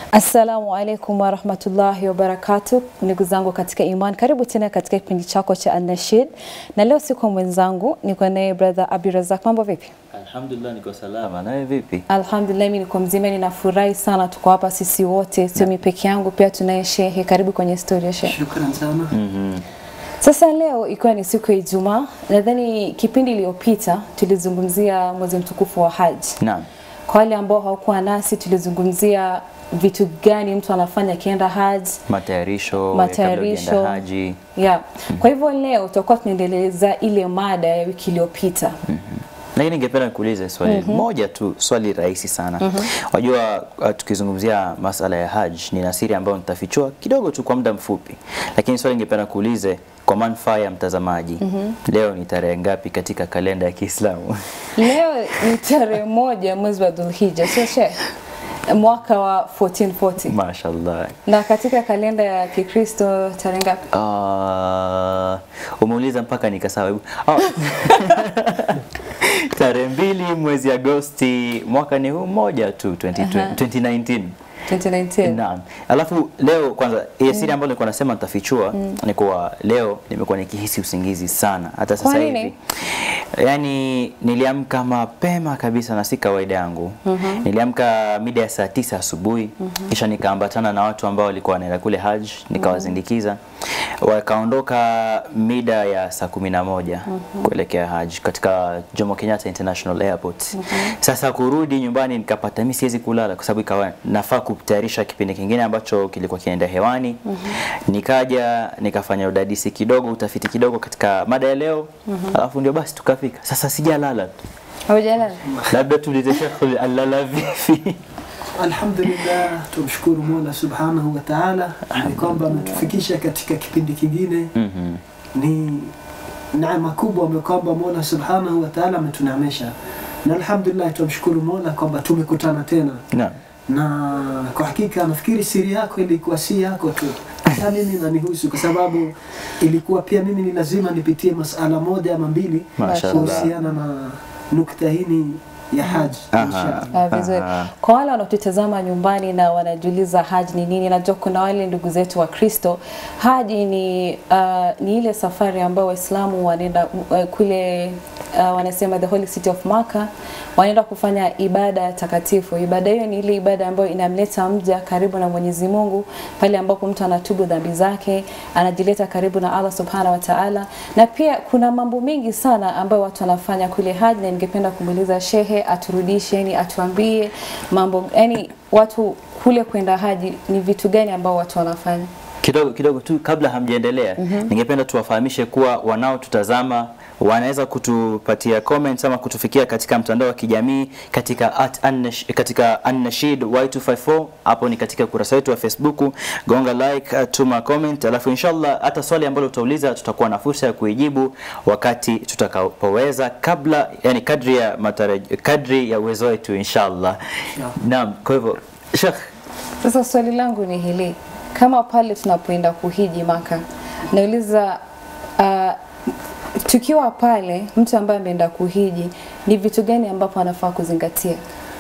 Assalamu alaikum warahmatullahi wabarakatuh, ndugu zangu katika iman, karibu tena katika kipindi chako cha An-Nashid, na leo siko mwenzangu, niko naye brother Abdurazak. Mambo vipi? Alhamdulillah, niko salama. Nawe vipi? Alhamdulillah, mimi niko mzima, ninafurahi sana, tuko hapa sisi wote, sio mimi peke yangu, pia tunaye shehe. Karibu kwenye story ya shehe. Shukran sana. Sasa leo ikiwa ni siku ya Ijumaa, nadhani kipindi iliyopita tulizungumzia mwezi mtukufu wa Haji. Naam. Kwa wale ambao hawakuwa nasi, tulizungumzia vitu gani mtu anafanya akienda Haji, Matayarisho, Matayarisho. ya kabla hujaenda haji. Yeah. Kwa hivyo leo tutakuwa tunaendeleza ile mada ya wiki iliyopita. Lakini ningependa nikuulize swali moja tu, swali rahisi sana. Wajua uh, tukizungumzia masala ya haj ni nasiri ambayo nitafichua kidogo tu kwa muda mfupi, lakini swali ningependa kuulize kwa manufaa ya mtazamaji, leo ni tarehe ngapi katika kalenda ya Kiislamu? Leo ni tarehe moja mwezi wa Dhulhijja, sio shehe? Mwaka wa 1440. Mashallah. Na katika kalenda ya Kikristo tarehe ngapi? Uh, umeuliza mpaka nikasahau. Oh. tarehe mbili mwezi Agosti mwaka ni huu mmoja tu 2020, Aha. 2019. 2019. Naam. Alafu leo kwanza ile siri ambayo nilikuwa nasema nitafichua ni kuwa leo nimekuwa nikihisi usingizi sana hata Kwa sasa nini? hivi. Yaani niliamka mapema kabisa na si kawaida yangu. Niliamka mida ya saa tisa asubuhi kisha nikaambatana na watu ambao walikuwa wanaenda kule Hajj nikawazindikiza. Wakaondoka mida ya saa kumi na moja kuelekea Hajj katika Jomo Kenyatta International Airport. Sasa kurudi nyumbani nikapata mimi siwezi kulala kwa sababu ikawa nafaa kutayarisha kipindi kingine ambacho kilikuwa kinaenda hewani. Nikaja nikafanya udadisi kidogo, utafiti kidogo katika mada ya leo. Alafu ndio basi tukafika. Sasa sijalala. tu. Haujalala? Labda tuulize Sheikh alala vipi? Alhamdulillah, tumshukuru Mola subhanahu wa ta'ala ni kwamba ametufikisha katika kipindi kingine. Mhm. Ni neema kubwa ambayo kwamba Mola subhanahu wa ta'ala ametuneemesha, na alhamdulillah tumshukuru Mola kwamba tumekutana tena, Naam. na kwa hakika nafikiri siri yako ilikuwa si yako tu, hata mimi inanihusu kwa sababu ilikuwa pia mimi ni lazima nipitie masala moja ama mbili Mashallah. kuhusiana na nukta hini ya haji Aha. inshallah. Ah, vizuri. Aha. Kwa wale wanaotutazama nyumbani na wanajiuliza haji ni nini, najua kuna wale ndugu zetu wa Kristo. Haji ni uh, ni ile safari ambayo Waislamu wanaenda uh, kule uh, wanasema the holy city of Makkah, wanaenda kufanya ibada takatifu. Ibada hiyo ni ile ibada ambayo inamleta mja karibu na Mwenyezi Mungu, pale ambapo mtu anatubu dhambi zake, anajileta karibu na Allah subhanahu wa ta'ala. Na pia kuna mambo mengi sana ambayo watu wanafanya kule haji, na ningependa kumuuliza shehe aturudishe, yani atuambie mambo, yani watu kule kwenda haji ni vitu gani ambao watu wanafanya? Kidogo kidogo tu kabla hamjaendelea, ningependa tuwafahamishe kuwa wanaotutazama wanaweza kutupatia comments ama kutufikia katika mtandao wa kijamii katika at annash, katika Annashid Y254 hapo ni katika ukurasa wetu wa Facebook. Gonga like, uh, tuma comment, alafu inshallah hata swali ambalo utauliza tutakuwa na fursa ya kuijibu wakati tutakapoweza, kabla yani kadri ya mataraj, kadri ya uwezo wetu inshallah. Naam, kwa hivyo Sheikh Sasa swali langu ni hili, kama pale tunapoenda kuhiji Maka, nauliza uh, tukiwa pale, mtu ambaye ameenda kuhiji, ni vitu gani ambapo anafaa kuzingatia?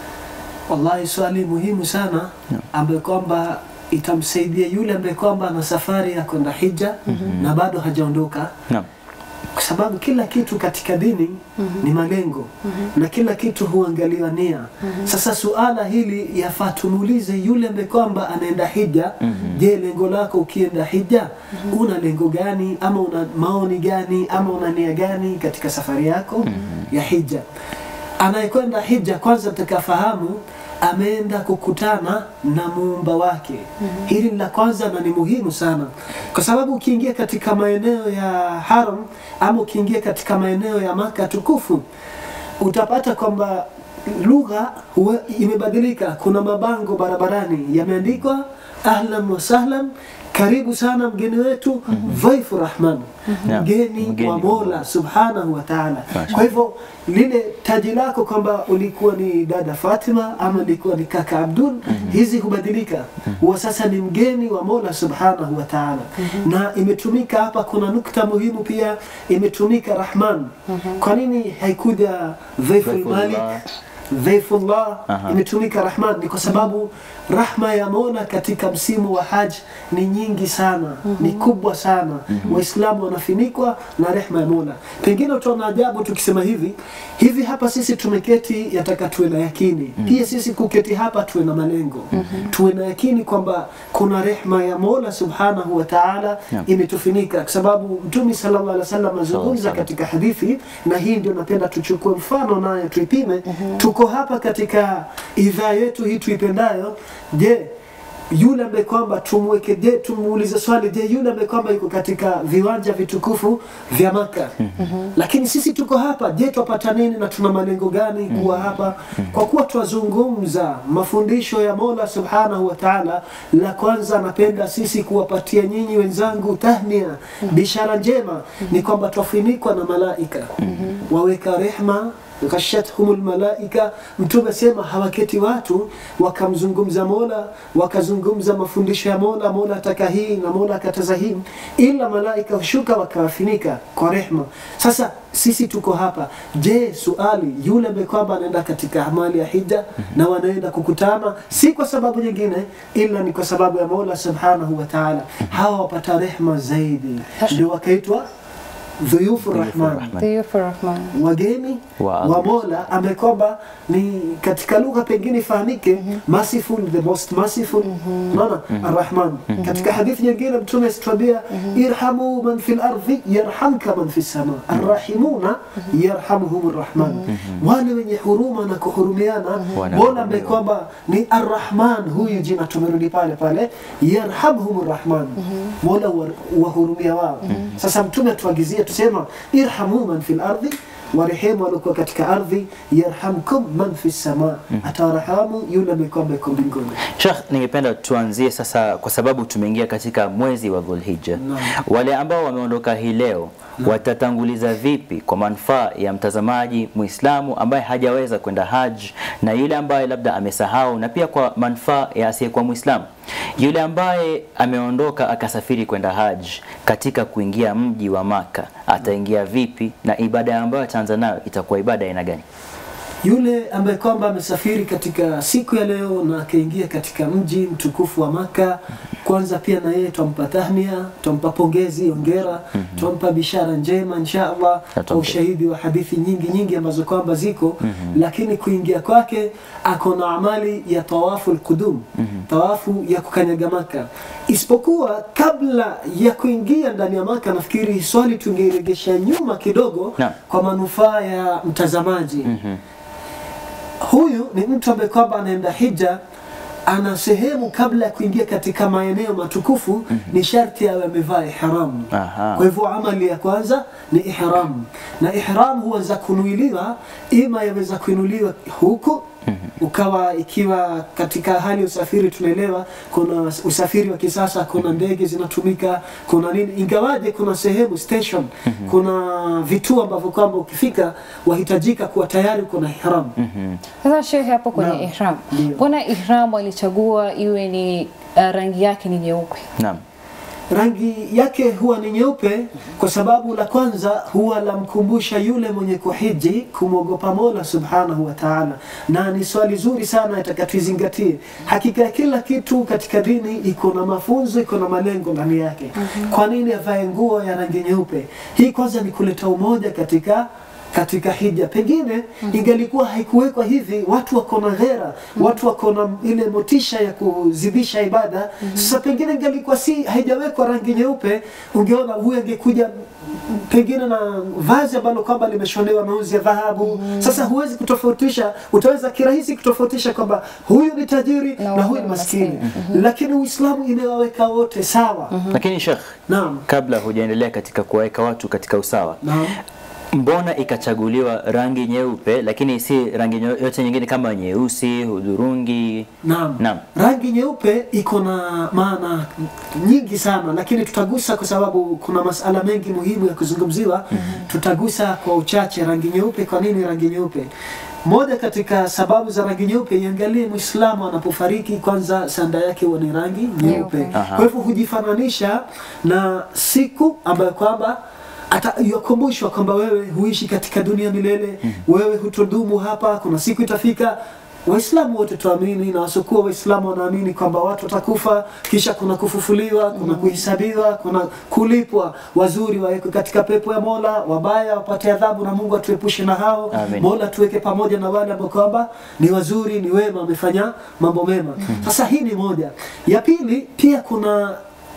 Wallahi, swali muhimu sana ambaye kwamba itamsaidia yule ambaye kwamba ana safari ya kwenda hija na bado hajaondoka, Naam. kwa sababu kila kitu katika dini ni malengo na kila kitu huangaliwa nia. Sasa suala hili yafaa tumuulize yule ambaye kwamba anaenda hija. Je, lengo lako ukienda hija una lengo gani, ama una maoni gani, ama una nia gani katika safari yako ya hija? Anayekwenda hija kwanza mtakafahamu ameenda kukutana na muumba wake. Hili ni la kwanza na ni muhimu sana, kwa sababu ukiingia katika maeneo ya haram ama ukiingia katika maeneo ya Maka tukufu utapata kwamba lugha huwa imebadilika. Kuna mabango barabarani yameandikwa ahlan wa sahlan, karibu sana mgeni wetu dhaifu rahman, Naam, mgeni mgeni wa wa Mola subhanahu wa ta'ala. Masha. Kwa hivyo lile taji lako kwamba ulikuwa ni dada Fatima ama ulikuwa ni kaka Abdul, hizi hubadilika, huwa sasa ni mgeni wa Mola subhanahu wa ta'ala. Na imetumika hapa, kuna nukta muhimu pia, imetumika Rahman. Kwa nini haikuja Dhaiful Dhaifullah. Malik dhaifullah Aha. imetumika rahman ni kwa sababu rahma ya mola katika msimu wa haj ni nyingi sana ni kubwa sana waislamu wanafinikwa na rehma ya mola pengine utaona ajabu tukisema hivi hivi hapa sisi tumeketi yataka tuwe na yakini pia sisi kuketi hapa tuwe na malengo tuwe na yakini kwamba kuna rehma ya mola subhanahu wa taala Naam. imetufinika kwa sababu mtume sallallahu alaihi wasallam azungumza Sallallahu. katika hadithi na hii ndio napenda tuchukue mfano nayo tuipime tuko hapa katika idhaa yetu hii tuipendayo je yule ambaye kwamba tumweke je tumuulize swali je yule ambaye kwamba yuko katika viwanja vitukufu vya maka lakini sisi tuko hapa je twapata nini na tuna malengo gani kuwa hapa kwa kuwa twazungumza mafundisho ya mola subhanahu wa taala la kwanza napenda sisi kuwapatia nyinyi wenzangu tahnia bishara njema ni kwamba twafinikwa na malaika waweka rehma ghashathum lmalaika mtume sema hawaketi watu wakamzungumza mola wakazungumza mafundisho ya mola mola ataka hii na mola akataza hii ila malaika hushuka wakawafinika kwa rehma sasa sisi tuko hapa je suali yule ambaye kwamba anaenda katika amali ya hija na wanaenda kukutana si kwa sababu nyingine ila ni kwa sababu ya mola subhanahu wa taala hawa wapata rehma zaidi ndio wakaitwa dhuyufu rahman Rahman. Dhuyufu Rahman. wageni Wa wa Allah. mola ambaye kwamba ni katika lugha pengine ifahamike merciful the most merciful unaona arrahman katika hadithi nyingine mtume asituambia irhamu man fi lardhi yarhamka man fi sama arrahimuna yarhamuhum rrahman wale wenye huruma na kuhurumiana Wana- mola ambaye kwamba ni arrahman huyu jina tumerudi pale pale yarhamhum rrahman mola wa- wahurumia wao sasa mtume atuagizia tusema irhamu man fi lardhi warehemu waliokuwa katika ardhi yarhamkum man fi sama atawarahamu yule ambaye kwamba yuko mbinguni Sheikh, ningependa tuanzie sasa, kwa sababu tumeingia katika mwezi wa Dhulhijja. Naam. Wale ambao wameondoka hii leo watatanguliza vipi kwa manufaa ya mtazamaji Muislamu ambaye hajaweza kwenda haj na yule ambaye labda amesahau, na pia kwa manufaa ya asiyekuwa Muislamu, yule ambaye ameondoka akasafiri kwenda haj, katika kuingia mji wa Maka ataingia vipi, na ibada ambayo ataanza nayo itakuwa ibada ya aina gani? yule ambaye kwamba amesafiri katika siku ya leo na akaingia katika mji mtukufu wa Maka, kwanza pia na yeye twampa tahnia, twampa pongezi, ongera, twampa bishara njema insha Allah kwa Atambua. ushahidi wa hadithi nyingi nyingi ambazo kwamba ziko lakini kuingia kwake ako na amali ya tawafu alqudum, tawafu ya kukanyaga Maka, isipokuwa kabla ya kuingia ndani ya Maka, nafikiri swali tungeiregesha nyuma kidogo Naam. kwa manufaa ya mtazamaji huyu ni mtu ambaye kwamba anaenda hija ana sehemu kabla ya kuingia katika maeneo matukufu ni sharti awe amevaa ihram Aha. kwa hivyo amali ya kwanza ni ihram na ihram huweza kunuiliwa ima yaweza kuinuliwa huku ukawa ikiwa katika hali ya usafiri tunaelewa kuna usafiri wa kisasa kuna ndege zinatumika kuna nini ingawaje kuna sehemu station kuna vituo ambavyo kwamba ukifika wahitajika kuwa tayari uko na ihram Sasa shehe, hapo kwenye Naam. ihram, Ndio. mbona ihram walichagua iwe ni uh, rangi yake ni nyeupe? Naam. rangi yake huwa ni nyeupe kwa sababu la kwanza huwa lamkumbusha yule mwenye kuhiji kumwogopa Mola subhanahu wa ta'ala, na ni swali zuri sana itakatuizingatie. Hakika ya kila kitu katika dini iko na mafunzo, iko na malengo ndani yake. Kwa nini avae nguo ya rangi nyeupe? Hii kwanza ni kuleta umoja katika katika hija pengine ingelikuwa haikuwekwa hivi watu wako na ghera watu wako na ile motisha ya kuzidisha ibada sasa pengine ingelikuwa si haijawekwa rangi nyeupe ungeona huyu angekuja pengine na vazi ambalo kwamba limeshonewa mauzi ya dhahabu sasa huwezi kutofautisha utaweza kirahisi kutofautisha kwamba huyu ni tajiri Na na, huyu ni maskini lakini uislamu imewaweka wote sawa Lakini Sheikh, naam kabla hujaendelea katika kuwaweka watu katika usawa, naam mbona ikachaguliwa rangi nyeupe lakini si rangi nyo- yote nyingine kama nyeusi, hudhurungi? Naam. Naam. Rangi nyeupe iko na maana nyingi sana, lakini tutagusa kwa sababu kuna masala mengi muhimu ya kuzungumziwa. Tutagusa kwa uchache rangi nyeupe. Kwa nini rangi nyeupe? Moja katika sababu za rangi nyeupe, iangalie Muislamu anapofariki, kwanza sanda yake huwa ni rangi nyeupe. Nyeupe. Aha. Kwa hivyo hujifananisha na siku ambayo kwamba ata yakumbushwa kwamba wewe huishi katika dunia milele, wewe hutodumu hapa, kuna siku itafika Waislamu wote tuamini na wasiokuwa Waislamu wanaamini kwamba watu watakufa, kisha kuna kufufuliwa, kuna kuhesabiwa, kuna kulipwa. Wazuri wawekwe katika pepo ya Mola, wabaya wapate adhabu, na Mungu atuepushe na hao. Amen. Mola tuweke pamoja na wale ambao kwamba ni wazuri, ni wema, wamefanya mambo mema. Sasa hii ni moja. Ya pili, pia kuna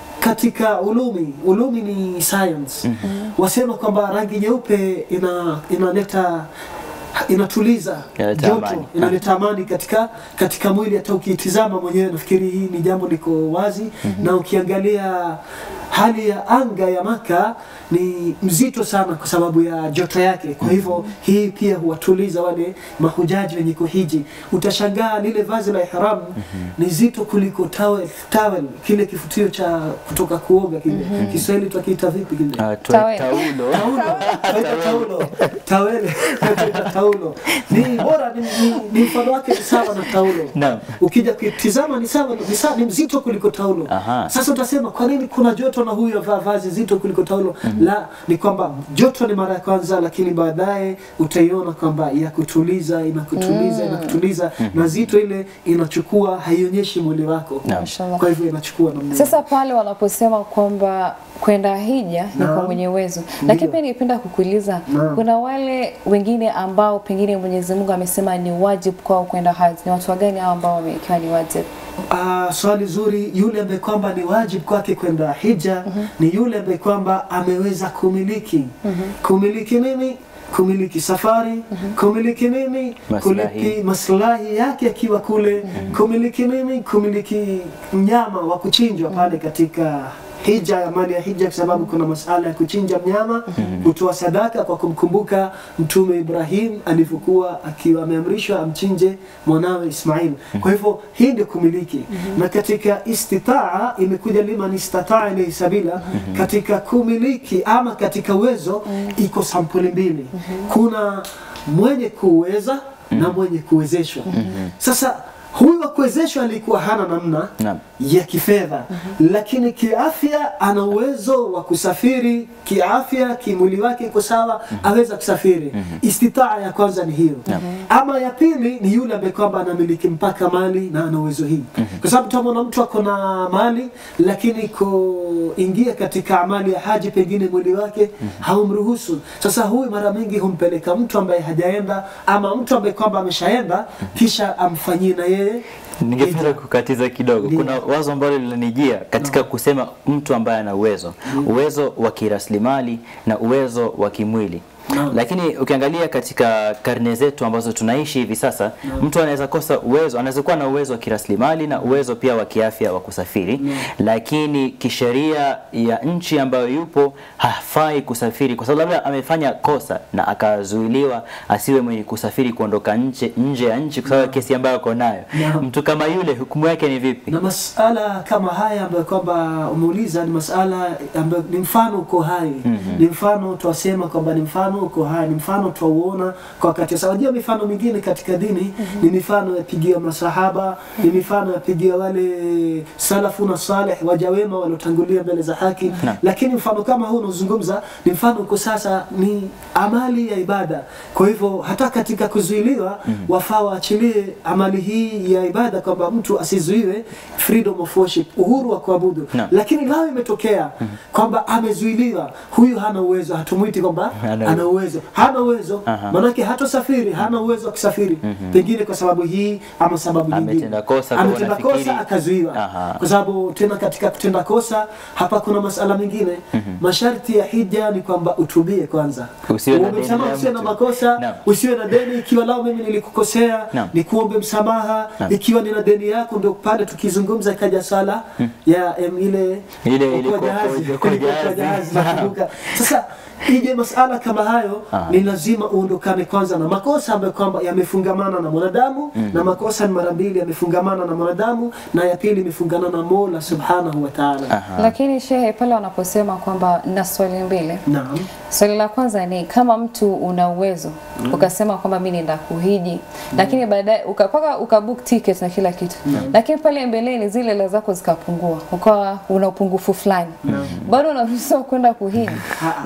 katika ulumi, ulumi ni science. Wasema kwamba rangi nyeupe ina inaleta inatuliza Inaleta joto, amani. inaleta amani katika katika mwili. Hata ukiitizama mwenyewe, nafikiri hii ni jambo liko wazi na ukiangalia hali ya anga ya Maka ni mzito sana kwa sababu ya joto yake. Kwa hivyo hii pia huwatuliza wale mahujaji wenye kuhiji. Utashangaa lile vazi la ihram ni zito kuliko towel, towel kile kifutio cha kutoka kuoga kile. Kiswahili twakiita vipi kile? Ah, twa- Tawel. taulo Taulo, Twaita taulo, tawele, Twaita taulo. Ni bora ni, ni, ni mfano wake ni sawa na taulo. Naam. Ukija kuitizama ni sawa ni sawa ni mzito kuliko taulo. Aha. Sasa utasema kwa nini kuna joto na huyu avaa vazi zito kuliko taulo? La, ni kwamba joto ni mara ya kwanza, lakini baadaye utaiona kwamba ya kutuliza inakutuliza inakutuliza, na zito ile inachukua, haionyeshi mwili wako, Naam. Mashallah. kwa hivyo inachukua namna Sasa pale wanaposema kwamba kwenda hija ni Naam. kwa mwenye uwezo, lakini Ndio. pia ningependa kukuuliza, Naam. kuna wale wengine ambao pengine Mwenyezi Mungu amesema ni wajibu kwao kwenda haji, ni watu wagani hao ambao wamewekewa ni wajibu? Ah, swali zuri. Yule ambaye kwamba ni wajibu kwake kwenda hija ni yule ambaye kwamba ameweza kumiliki kumiliki nini? Kumiliki safari, kumiliki nini? Maslahi. Kumiliki maslahi yake akiwa kule, kumiliki nini? Kumiliki mnyama wa kuchinjwa pale katika hija ya mali ya hija, kwa sababu kuna masala ya kuchinja mnyama, kutoa sadaka kwa kumkumbuka Mtume Ibrahim alivyokuwa akiwa ameamrishwa amchinje mwanawe Ismail. Kwa hivyo hii ndio kumiliki, na katika istitaa imekuja liman istataa ilayhi sabila. Katika kumiliki ama katika uwezo iko sampuli mbili, kuna mwenye kuweza na mwenye kuwezeshwa. Sasa huyu wa kuwezeshwa alikuwa hana namna Naam. ya kifedha lakini kiafya ana uwezo wa kusafiri kiafya, kimwili wake iko sawa, aweza kusafiri. Istitaa ya kwanza ni hiyo. Ama ya pili ni yule ambaye kwamba anamiliki mpaka mali na ana uwezo hii, kwa sababu tutamwona mtu ako na mali lakini kuingia katika amali ya haji, pengine mwili wake haumruhusu. Sasa huyu mara mingi humpeleka mtu ambaye hajaenda ama mtu ambaye kwamba ameshaenda, kisha amfanyie na yeye Ningependa kukatiza kidogo. Ndio. Kuna wazo ambalo linanijia katika kusema mtu ambaye ana uwezo, uwezo wa kiraslimali na uwezo wa kimwili. Naam. Lakini ukiangalia katika karne zetu ambazo tunaishi hivi sasa, mtu anaweza kosa uwezo, anaweza kuwa na uwezo wa kiraslimali na uwezo pia wa kiafya wa kusafiri, lakini kisheria ya nchi ambayo yupo hafai kusafiri kwa sababu labda amefanya kosa na akazuiliwa asiwe mwenye kusafiri kuondoka nje nje ya nchi kwa sababu ya kesi ambayo ako nayo. Naam. Mtu kama yule hukumu yake ni vipi? na masala kama haya ambayo kwamba umeuliza ni masala ambayo ni mfano uko hai ni mfano twasema kwamba ni mfano uko hai ni mfano twauona kwa wakati sasa unajua mifano mingine katika dini ni mifano yapigia masahaba ni mifano yapigia wale salafu na salih waja wema waliotangulia mbele za haki Naam. lakini mfano kama huu unaozungumza ni mfano uko sasa ni amali ya ibada kwa hivyo hata katika kuzuiliwa wafaa waachilie amali hii ya ibada kwamba mtu asizuiwe freedom of worship uhuru wa kuabudu Naam. lakini lao imetokea kwamba amezuiliwa huyu hana uwezo hatumwiti kwamba Hana ana uwezo hana uwezo Aha. manake hatosafiri hana uwezo wa kusafiri pengine kwa sababu hii ama sababu nyingine Ametenda kosa, kwa ametenda unafikiri- kosa akazuiwa Aha. kwa sababu tena katika kutenda kosa hapa kuna masala mengine masharti ya hija ni kwamba utubie kwanza Usiwe na Uombe deni msamaha, la usiwe na mtu. makosa Naam. usiwe na deni ikiwa lao mimi nilikukosea Naam. ni kuombe msamaha Naam. ikiwa nina deni yako ndio pale tukizungumza ikaja sala ya em, ile Ile- ile okoa kwa- jahazi, kwa- kwa ilikuwa kwa jahazi. jahazi, nakumbuka. sasa ije masala kama hayo Aha. ni lazima uondokane kwanza na makosa ambayo kwamba yamefungamana na mwanadamu na makosa ni mara mbili yamefungamana na mwanadamu na ya pili imefungana na Mola subhanahu wa ta'ala Aha. Lakini shehe, pale wanaposema kwamba na swali mbili naam Swali la kwanza ni kama mtu una uwezo ukasema kwamba mimi nenda kuhiji lakini baadaye ukapaka ukabook ticket na kila kitu lakini pale mbeleni zile hela zako zikapungua ukawa una upungufu fulani bado unaruhusiwa kwenda kuhiji Ha. na swali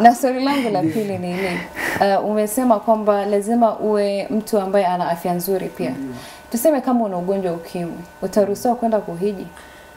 langu la pili ni hili. Uh, umesema kwamba lazima uwe mtu ambaye ana afya nzuri pia. Tuseme kama una ugonjwa wa ukimwi, utaruhusiwa kwenda kuhiji?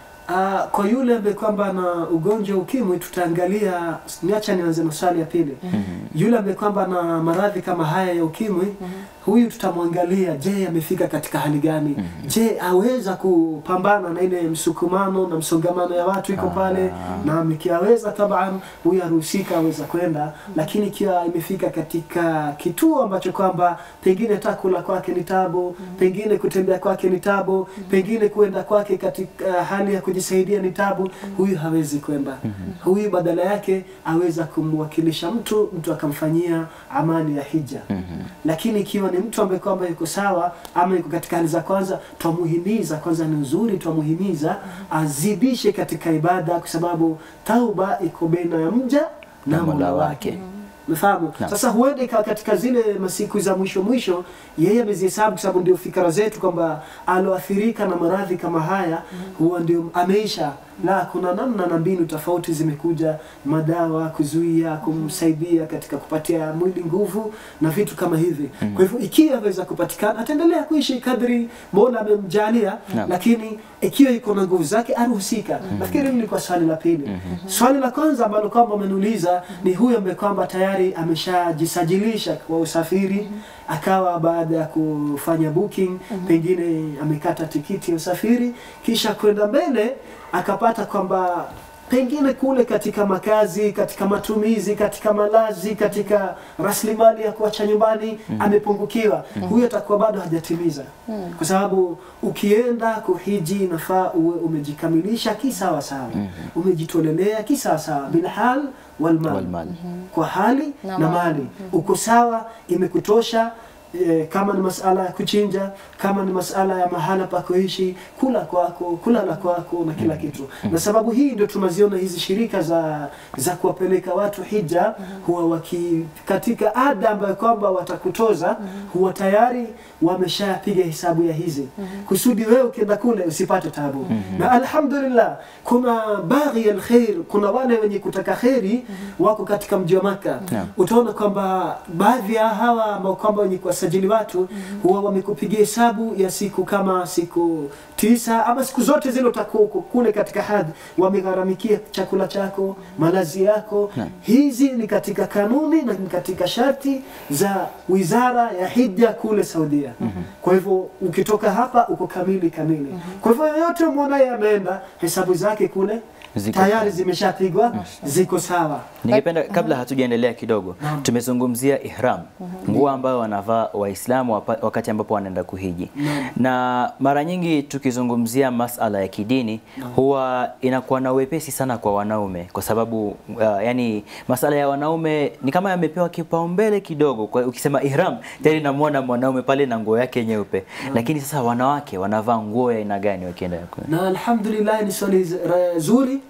Ah, kwa yule ambaye kwamba ana ugonjwa wa ukimwi tutaangalia, niacha nianze na swali ya pili. Yule ambaye kwamba ana maradhi kama haya ya ukimwi, huyu tutamwangalia, je, amefika katika hali gani? Je, aweza kupambana na ile msukumano na msongamano ya watu iko pale, na ikiaweza taban, huyu aruhusika aweza kwenda, lakini ikiwa imefika katika kituo ambacho kwamba pengine hata kula kwake ni tabu, pengine kutembea kwake ni tabu, pengine kuenda kwake katika hali ya kujisaidia ni tabu, huyu hawezi kwenda. Huyu badala yake aweza kumwakilisha mtu, mtu akamfanyia amali ya hija. Lakini ikiwa ni mtu ambaye kwamba yuko sawa ama yuko katika hali za kwanza, twamuhimiza kwanza, ni uzuri twamuhimiza azidishe katika ibada, kwa sababu tauba iko baina ya mja na Na Mola Mola wake. wake. Umefahamu? Naam. Sasa huenda ikawa katika zile masiku za mwisho mwisho, yeye amezihesabu kwa sababu ndio fikra zetu kwamba aloathirika na maradhi kama haya huwa ndio ameisha. La, kuna namna na mbinu tofauti zimekuja, madawa kuzuia, kumsaidia katika kupatia mwili nguvu na vitu kama hivi. Kwa hivyo ikiwa aweza kupatikana, ataendelea kuishi kadri Mola amemjalia, Naam. lakini ikiwa iko na nguvu zake aruhusika. Nafikiri hili lilikuwa swali la pili. Swali la kwanza ambalo kwamba ameniuliza ni huyo ambaye kwamba tayari ameshajisajilisha kwa usafiri akawa baada ya kufanya booking pengine amekata tikiti ya usafiri kisha kwenda mbele akapata kwamba pengine kule katika makazi, katika matumizi, katika malazi, katika rasilimali ya kuacha nyumbani amepungukiwa, huyo atakuwa bado hajatimiza, kwa sababu ukienda kuhiji inafaa uwe umejikamilisha kisawa sawa, umejitolelea kisawa sawa, bilhal walmal, Walmal. kwa hali Na na, mali. mali uko sawa, imekutosha e, kama ni masala ya kuchinja, kama ni masala ya mahala pa kuishi, kula kwako, kulala kwako na kila kitu. Na sababu hii ndio tunaziona hizi shirika za za kuwapeleka watu hija, huwa waki katika ada ambayo kwamba watakutoza, huwa tayari wameshapiga hesabu ya hizi kusudi wewe ukienda kule usipate tabu. Na alhamdulillah kuna baghi alkhair, kuna wale wenye kutaka kheri wako katika mji wa Maka. Naam. Utaona kwamba baadhi ya hawa ambao kwamba wenye kuwasajili watu huwa wamekupigia hesabu ya siku kama siku tisa ama siku zote zile utakuwa uko kule katika hadhi, wamegharamikia chakula chako, malazi yako. Naam. Hizi ni katika kanuni na ni katika sharti za wizara ya hija kule Saudia. Kwa hivyo ukitoka hapa uko kamili kamili. Kwa hivyo yoyote mwonaye ameenda, hesabu zake kule Ziko tayari zimeshapigwa, ziko sawa. Ningependa kabla hatujaendelea kidogo, Naam. tumezungumzia ihram, nguo ambayo wanavaa Waislamu wapa- wakati ambapo wanaenda kuhiji. Naam. Na mara nyingi tukizungumzia masala ya kidini huwa inakuwa na uwepesi sana kwa wanaume, kwa sababu uh, yani masala ya wanaume ni kama yamepewa kipaumbele kidogo. Kwa ukisema ihram tayari namwona mwanaume pale na nguo yake nyeupe, lakini sasa wanawake wanavaa nguo ya aina gani wakienda ku- na alhamdulillah ni swali z- ra- zuri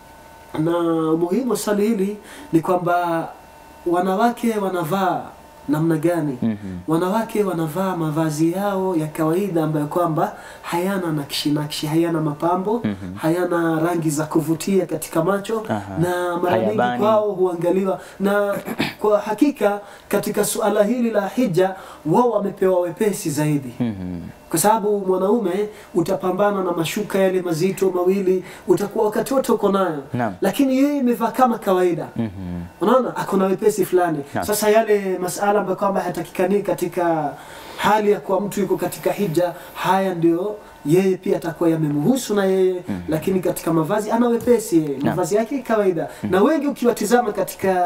na muhimu wa swali hili ni kwamba wanawake wanavaa namna gani Mhm. wanawake wanavaa mavazi yao ya kawaida ambayo kwamba hayana nakshi nakshi hayana mapambo Mhm. hayana rangi za kuvutia katika macho Aha. na mara nyingi Hayabani. kwao huangaliwa na kwa hakika katika suala hili la hija wao wamepewa wepesi zaidi Mhm. kwa sababu mwanaume utapambana na mashuka yale mazito mawili, utakuwa wakati wote uko nayo, Naam. lakini yeye imevaa kama kawaida. Mhm. Unaona, ako na wepesi fulani. Naam. Sasa yale masala ambayo kwamba hayatakikani katika hali ya kuwa mtu yuko katika hija, haya ndio yeye pia atakuwa yamemhusu na yeye lakini katika mavazi ana wepesi yeye, mavazi yake kawaida. Na wengi ukiwatizama katika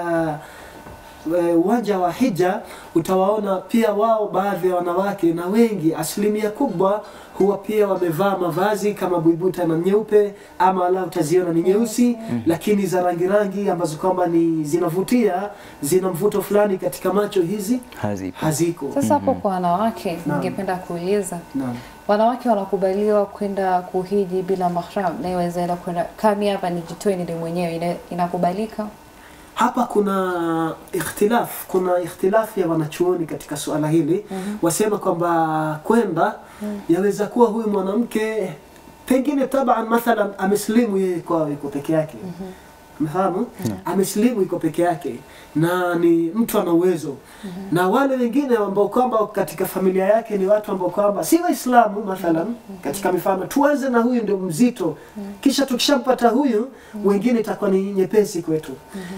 eh, uwanja wa hija utawaona pia wao baadhi ya wanawake na wengi asilimia kubwa huwa pia wamevaa mavazi kama buibuta na nyeupe ama la utaziona ni nyeusi lakini za rangi rangi ambazo kwamba ni zinavutia zina mvuto fulani katika macho hizi Hazipo. haziko Sasa hapo kwa wanawake Naam. ningependa kuuliza Naam. wanawake wanakubaliwa kwenda kuhiji bila mahram na iweza enda kwenda kami hapa nijitoe nile mwenyewe ina, inakubalika Hapa kuna ikhtilaf, kuna ikhtilaf ya wanachuoni katika suala hili wasema kwamba kwenda yaweza kuwa huyu mwanamke pengine taban mathalan ameslimu yeye kwao yuko peke yake Mfahamu? Amesilimu iko peke yake na ni mtu ana uwezo. Na wale wengine ambao kwamba katika familia yake ni watu ambao kwamba si Waislamu mathalan, katika mifano tuanze na huyu ndio mzito. Kisha tukishampata huyu, wengine itakuwa ni nyepesi kwetu.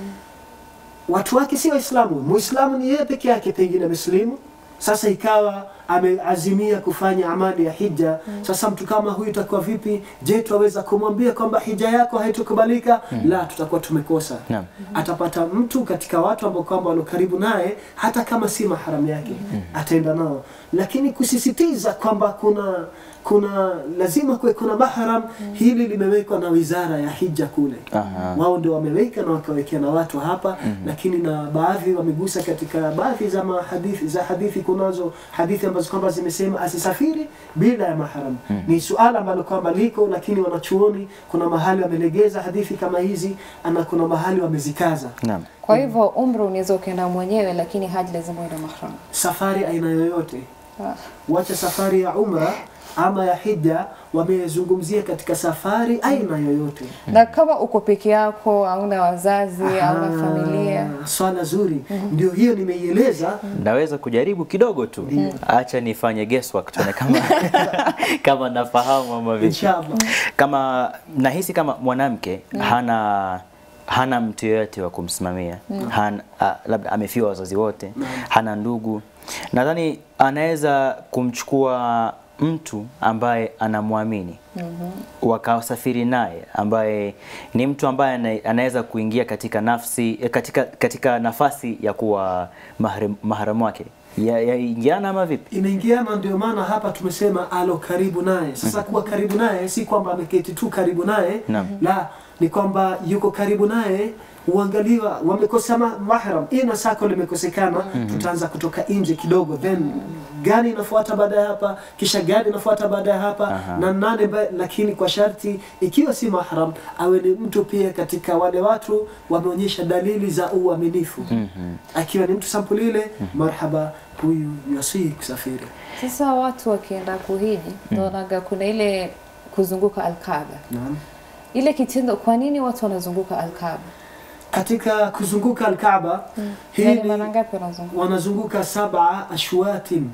Watu wake si Waislamu, Muislamu ni yeye peke yake pengine amesilimu. Sasa ikawa ameazimia kufanya amali ya hija. Sasa mtu kama huyu itakuwa vipi? Je, twaweza kumwambia kwamba hija yako haitokubalika? La, tutakuwa tumekosa. Naam. Atapata mtu katika watu ambao kwamba walio karibu naye, hata kama si maharamu yake, ataenda nao, lakini kusisitiza kwamba kuna kuna lazima kuwe kuna mahram, hili limewekwa na wizara ya hija kule Aha. wao ndio wameweka na wakawekea na watu hapa lakini na baadhi wamegusa katika baadhi za mahadithi za hadithi kunazo hadithi ambazo kwamba zimesema asisafiri bila ya mahram ni suala ambalo kwamba liko lakini wanachuoni kuna mahali wamelegeza hadithi kama hizi ana kuna mahali wamezikaza Naam. Kwa hivyo umri unaweza ukaenda mwenyewe, lakini haji lazima uende mahram. safari aina yoyote Ah. wacha safari ya umra ama ya hija wamezungumzia katika safari aina yoyote Na kama uko peke yako, hauna wazazi, hauna Ah, familia, swala zuri ndio hiyo nimeieleza Naweza kujaribu kidogo tu. Acha nifanye guesswork tuone kama kama nafahamu ama vipi. inshallah Kama nahisi kama mwanamke hana hana mtu yeyote wa kumsimamia hana, a, labda amefiwa wazazi wote hana ndugu, nadhani anaweza kumchukua mtu ambaye anamwamini wakasafiri naye ambaye ni mtu ambaye ana- anaweza kuingia katika nafsi eh, katika, katika nafasi ya kuwa mahram- mahramu wake Ya- yaingiana ama vipi? inaingiana ndio maana hapa tumesema alo karibu naye sasa kuwa karibu naye si kwamba ameketi tu karibu naye Naam. la ni kwamba yuko karibu naye uangaliwa wamekosa ma- mahram ina sako limekosekana tutaanza kutoka nje kidogo then gani inafuata baada ya hapa kisha gani inafuata baada ya hapa Aha. na nane ba, lakini kwa sharti ikiwa si mahram awe ni mtu pia katika wale watu wameonyesha dalili za uaminifu akiwa ni mtu sampuli ile marhaba huyu yasii kusafiri sasa watu wakienda kuhiji, naonaga kuna ile kuzunguka Alkaaba. Naam. Ile kitendo, kwa nini watu wanazunguka Alkaaba? katika kuzunguka Alkaaba hii Yaani ni- mara ngapi wanazunguka? wanazunguka saba ashwatin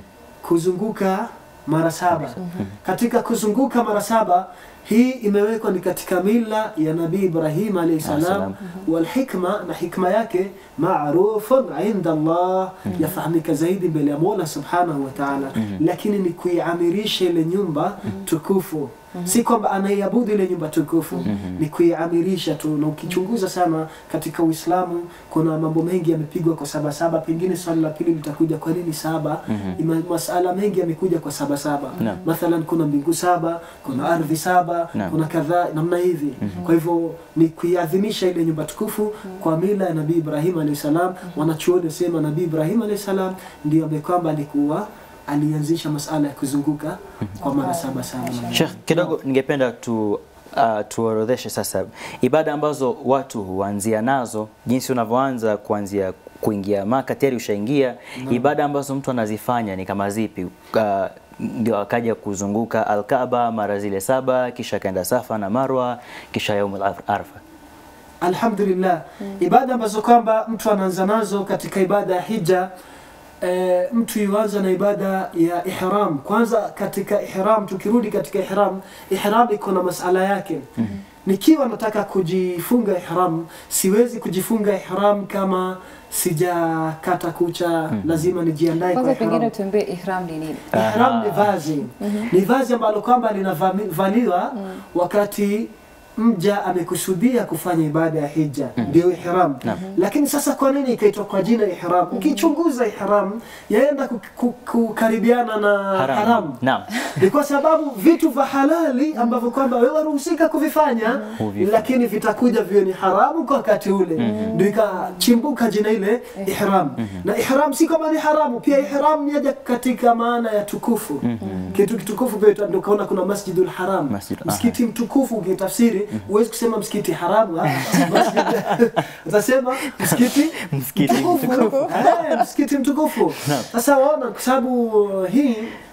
kuzunguka mara saba katika kuzunguka mara saba hii imewekwa ni katika mila ya nabii Ibrahim alayhi salam Salam. walhikma na hikma yake marufun inda Allah yafahamika zaidi mbele ya Mola subhanahu wa ta'ala lakini ni kuiamirisha ile nyumba tukufu si kwamba anaiabudu ile nyumba tukufu ni kuiamirisha tu na ukichunguza sana katika Uislamu kuna mambo mengi yamepigwa kwa saba saba pengine swali la pili litakuja kwa nini saba Ima, masala mengi yamekuja kwa saba saba Naam. mathalan kuna mbingu saba kuna ardhi saba Naam. kuna kadhaa namna hivi kwa hivyo ni kuiadhimisha ile nyumba tukufu kwa mila ya nabii Ibrahim alayhi salam wanachuoni sema nabii Ibrahim alayhi salam ndio ambaye kwamba alikuwa alianzisha masala ya kuzunguka kwa mara saba saba Sheikh, kidogo ningependa tu uh, tuorodheshe sasa ibada ambazo watu huanzia nazo, jinsi unavyoanza kuanzia kuingia Maka tayari ushaingia. Ibada ambazo mtu anazifanya ni kama zipi? Uh, ndio akaja kuzunguka Al-Kaaba mara zile saba, kisha akaenda Safa na Marwa, kisha Yaumul Arfa. Alhamdulillah, ibada ambazo kwamba mtu anaanza nazo katika ibada ya hija e, mtu yuanza na ibada ya ihram. Kwanza katika ihram, tukirudi katika ihram, ihram iko na masala yake. Nikiwa nataka kujifunga ihram, siwezi kujifunga ihram kama sijakata kucha, lazima nijiandae kwa Kwanza pengine ihram. tuambie ihram ni nini? Ihram ni vazi, ni vazi ambalo kwamba linavaliwa wakati mja amekusudia kufanya ibada ya hija, ndio ihram. Lakini sasa kwa nini ikaitwa kwa jina ihram? Ukichunguza ihram yaenda ku- ku- kukaribiana na Haram. haram, Naam. ni kwa sababu vitu vya halali ambavyo kwamba wewe waruhusika kuvifanya Huvifanya. lakini vitakuja viwe ni haramu kwa wakati ule, ndio ikachimbuka jina ile ihram. Na ihram si kama ni haramu, pia ihram yaja katika maana ya tukufu. Kitu kitukufu pia ndio kaona kuna Masjidul Haram, Masjid- msikiti mtukufu. Ukitafsiri huwezi kusema msikiti haramu, ah, masjid utasema msikiti Msikiti mtukufu. Eh, msikiti mtukufu. Sasa waona, kwa sababu hii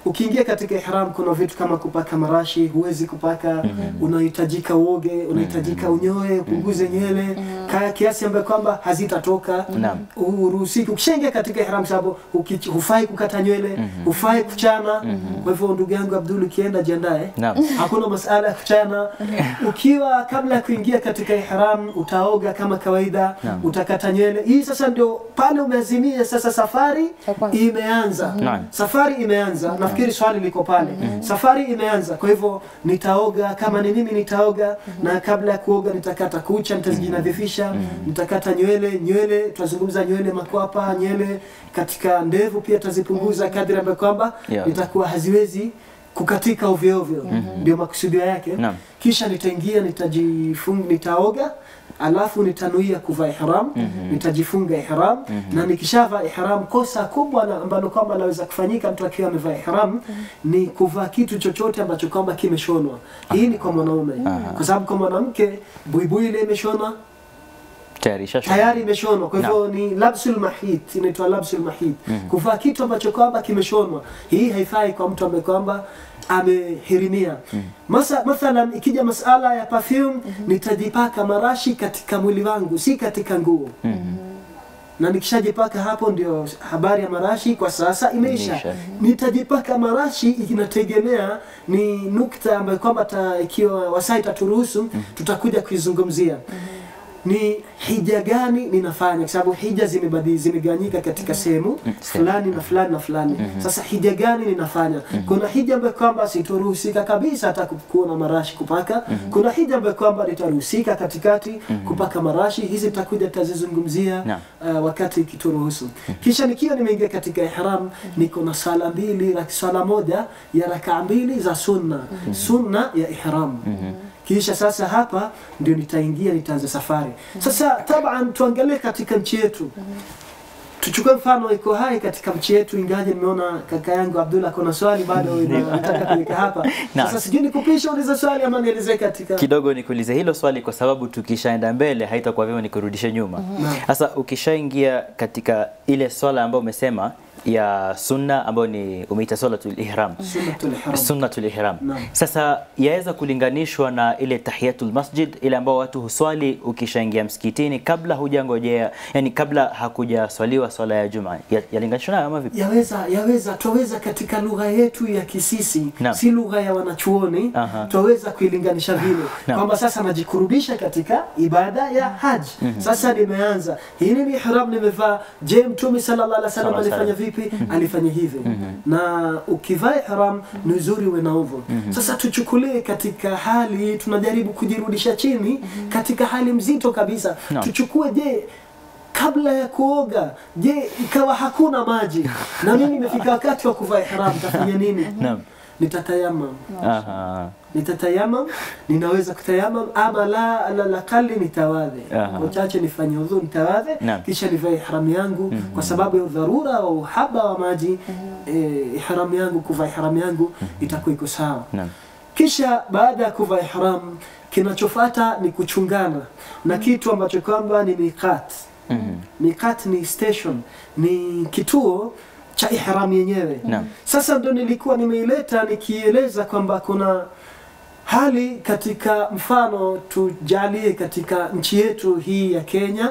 ukiingia katika ihram kuna vitu kama kupaka marashi huwezi kupaka unahitajika uoge unahitajika unyoe upunguze nywele kaya kiasi ambayo kwamba hazitatoka Naam. uruhusiki ukishaingia katika ihram sababu uki- hufai kukata nywele hufai kuchana kwa hivyo ndugu yangu Abdul ukienda jiandae Naam. hakuna masala ya kuchana ukiwa kabla ya kuingia katika ihram utaoga kama kawaida Naam. utakata nywele hii sasa ndio pale umeazimia sasa safari Ya kwanza. imeanza Naam. safari imeanza nafikiri swali liko pale safari imeanza kwa hivyo nitaoga kama ni mimi nitaoga na kabla ya kuoga nitakata kucha nitajinadhifisha nitakata nywele nywele tutazungumza nywele makwapa nywele katika ndevu pia tazipunguza kadri ambayo kwamba Yeah. nitakuwa haziwezi kukatika ovyo ovyo ndio makusudio yake Naam. kisha nitaingia nitajifunga nitaoga alafu nitanuia kuvaa ihram nitajifunga ihram na nikishavaa ihram kosa kubwa na ambalo kwamba laweza kufanyika mtu akiwa amevaa ihram ni kuvaa kitu chochote ambacho kwamba kimeshonwa hii ni kwa mwanaume kwa sababu kwa mwanamke buibui ile imeshonwa Tayari shasha. tayari imeshonwa kwa hivyo ni labsul mahit inaitwa labsul mahit kuvaa kitu ambacho kwamba kimeshonwa hii haifai kwa mtu ambaye kwamba amehirimia Masa, mathalan ikija masala ya perfume nitajipaka marashi katika mwili wangu si katika nguo na nikishajipaka hapo ndio habari ya marashi kwa sasa imeisha Imeisha. nitajipaka marashi inategemea ni nukta ambayo kwamba ta- ikiwa wasaa itaturuhusu tutakuja kuizungumzia ni hija gani ninafanya kwa sababu hija zimebadili zimegawanyika katika sehemu sehemu. fulani na fulani na fulani sasa hija gani ninafanya kuna hija ambayo kwamba sitoruhusika kabisa hata ku- kuwa na marashi kupaka kuna hija ambayo kwamba nitaruhusika katikati kupaka marashi hizi tutakuja tutazizungumzia Naam. uh, wakati ikituruhusu kisha nikiwa nimeingia katika ihram niko na sala mbili rak- sala moja ya rakaa mbili za sunna sunna ya ihram kisha sasa hapa ndio nitaingia nitaanza safari sasa taban tuangalie katika nchi yetu tuchukue mfano iko hai katika nchi yetu ingaje nimeona kaka yangu Abdullah kuna swali bado nataka kuweka hapa Naam. sasa sijui nikupisha uliza swali ama nielezee katika kidogo nikuulize hilo swali kwa sababu tukishaenda mbele haitakuwa vyema nikurudishe nyuma sasa ukishaingia katika ile swala ambayo umesema ya sunna ambayo ni umeita swalatul ihram sunnatul ihram sunnatul ihram Naam. sasa yaweza kulinganishwa na ile tahiyatul masjid ile ambao watu huswali ukishaingia msikitini kabla hujangojea yani kabla hakujaswaliwa swala ya juma Ya- yalinganishwa nayo ama vipi yaweza yaweza twaweza katika lugha yetu ya kisisi Naam. si lugha ya wanachuoni Aha. twaweza kuilinganisha vile Naam. kwamba sasa najikurubisha katika ibada ya haji sasa nimeanza hili ni ihram nimevaa je mtume sallallahu alaihi wasallam Sallallahu alaihi alifanya vipi alifanya hivi na ukivaa ihram ni uzuri uwe na uvu sasa tuchukulie katika hali tunajaribu kujirudisha chini katika hali mzito kabisa Naam. tuchukue je kabla ya kuoga je ikawa hakuna maji na mimi imefika wakati wa kuvaa ihram tafanya nini Naam. nitatayamam Aha. nitatayamam ninaweza kutayamam ama la ala laqali nitawadhe Aha. kwa chache nifanye udhu nitawadhe Naam. kisha nivae ihram yangu kwa sababu ya udharura wa uhaba wa maji eh, ihram yangu kuvaa ihram yangu itakuwa iko sawa Naam. kisha baada ya kuvaa ihram kinachofuata ni kuchungana na kitu ambacho kwamba ni miqat Mhm. miqat ni station ni kituo cha ihram yenyewe Naam. sasa ndo nilikuwa nimeileta nikieleza kwamba kuna hali katika mfano tujalie katika nchi yetu hii ya Kenya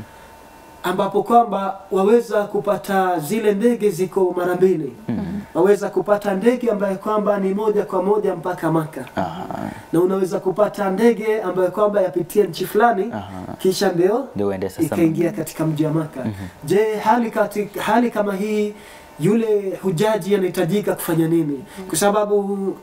ambapo kwamba waweza kupata zile ndege ziko mara mbili waweza kupata ndege ambayo kwamba ni moja kwa moja mpaka Maka Aha. na unaweza kupata ndege ambayo kwamba yapitia nchi fulani Aha. kisha ndio Ndio uende sasa. ikaingia katika mji wa Maka. Je, hali, katika, hali kama hii yule hujaji anahitajika kufanya nini? Kwa sababu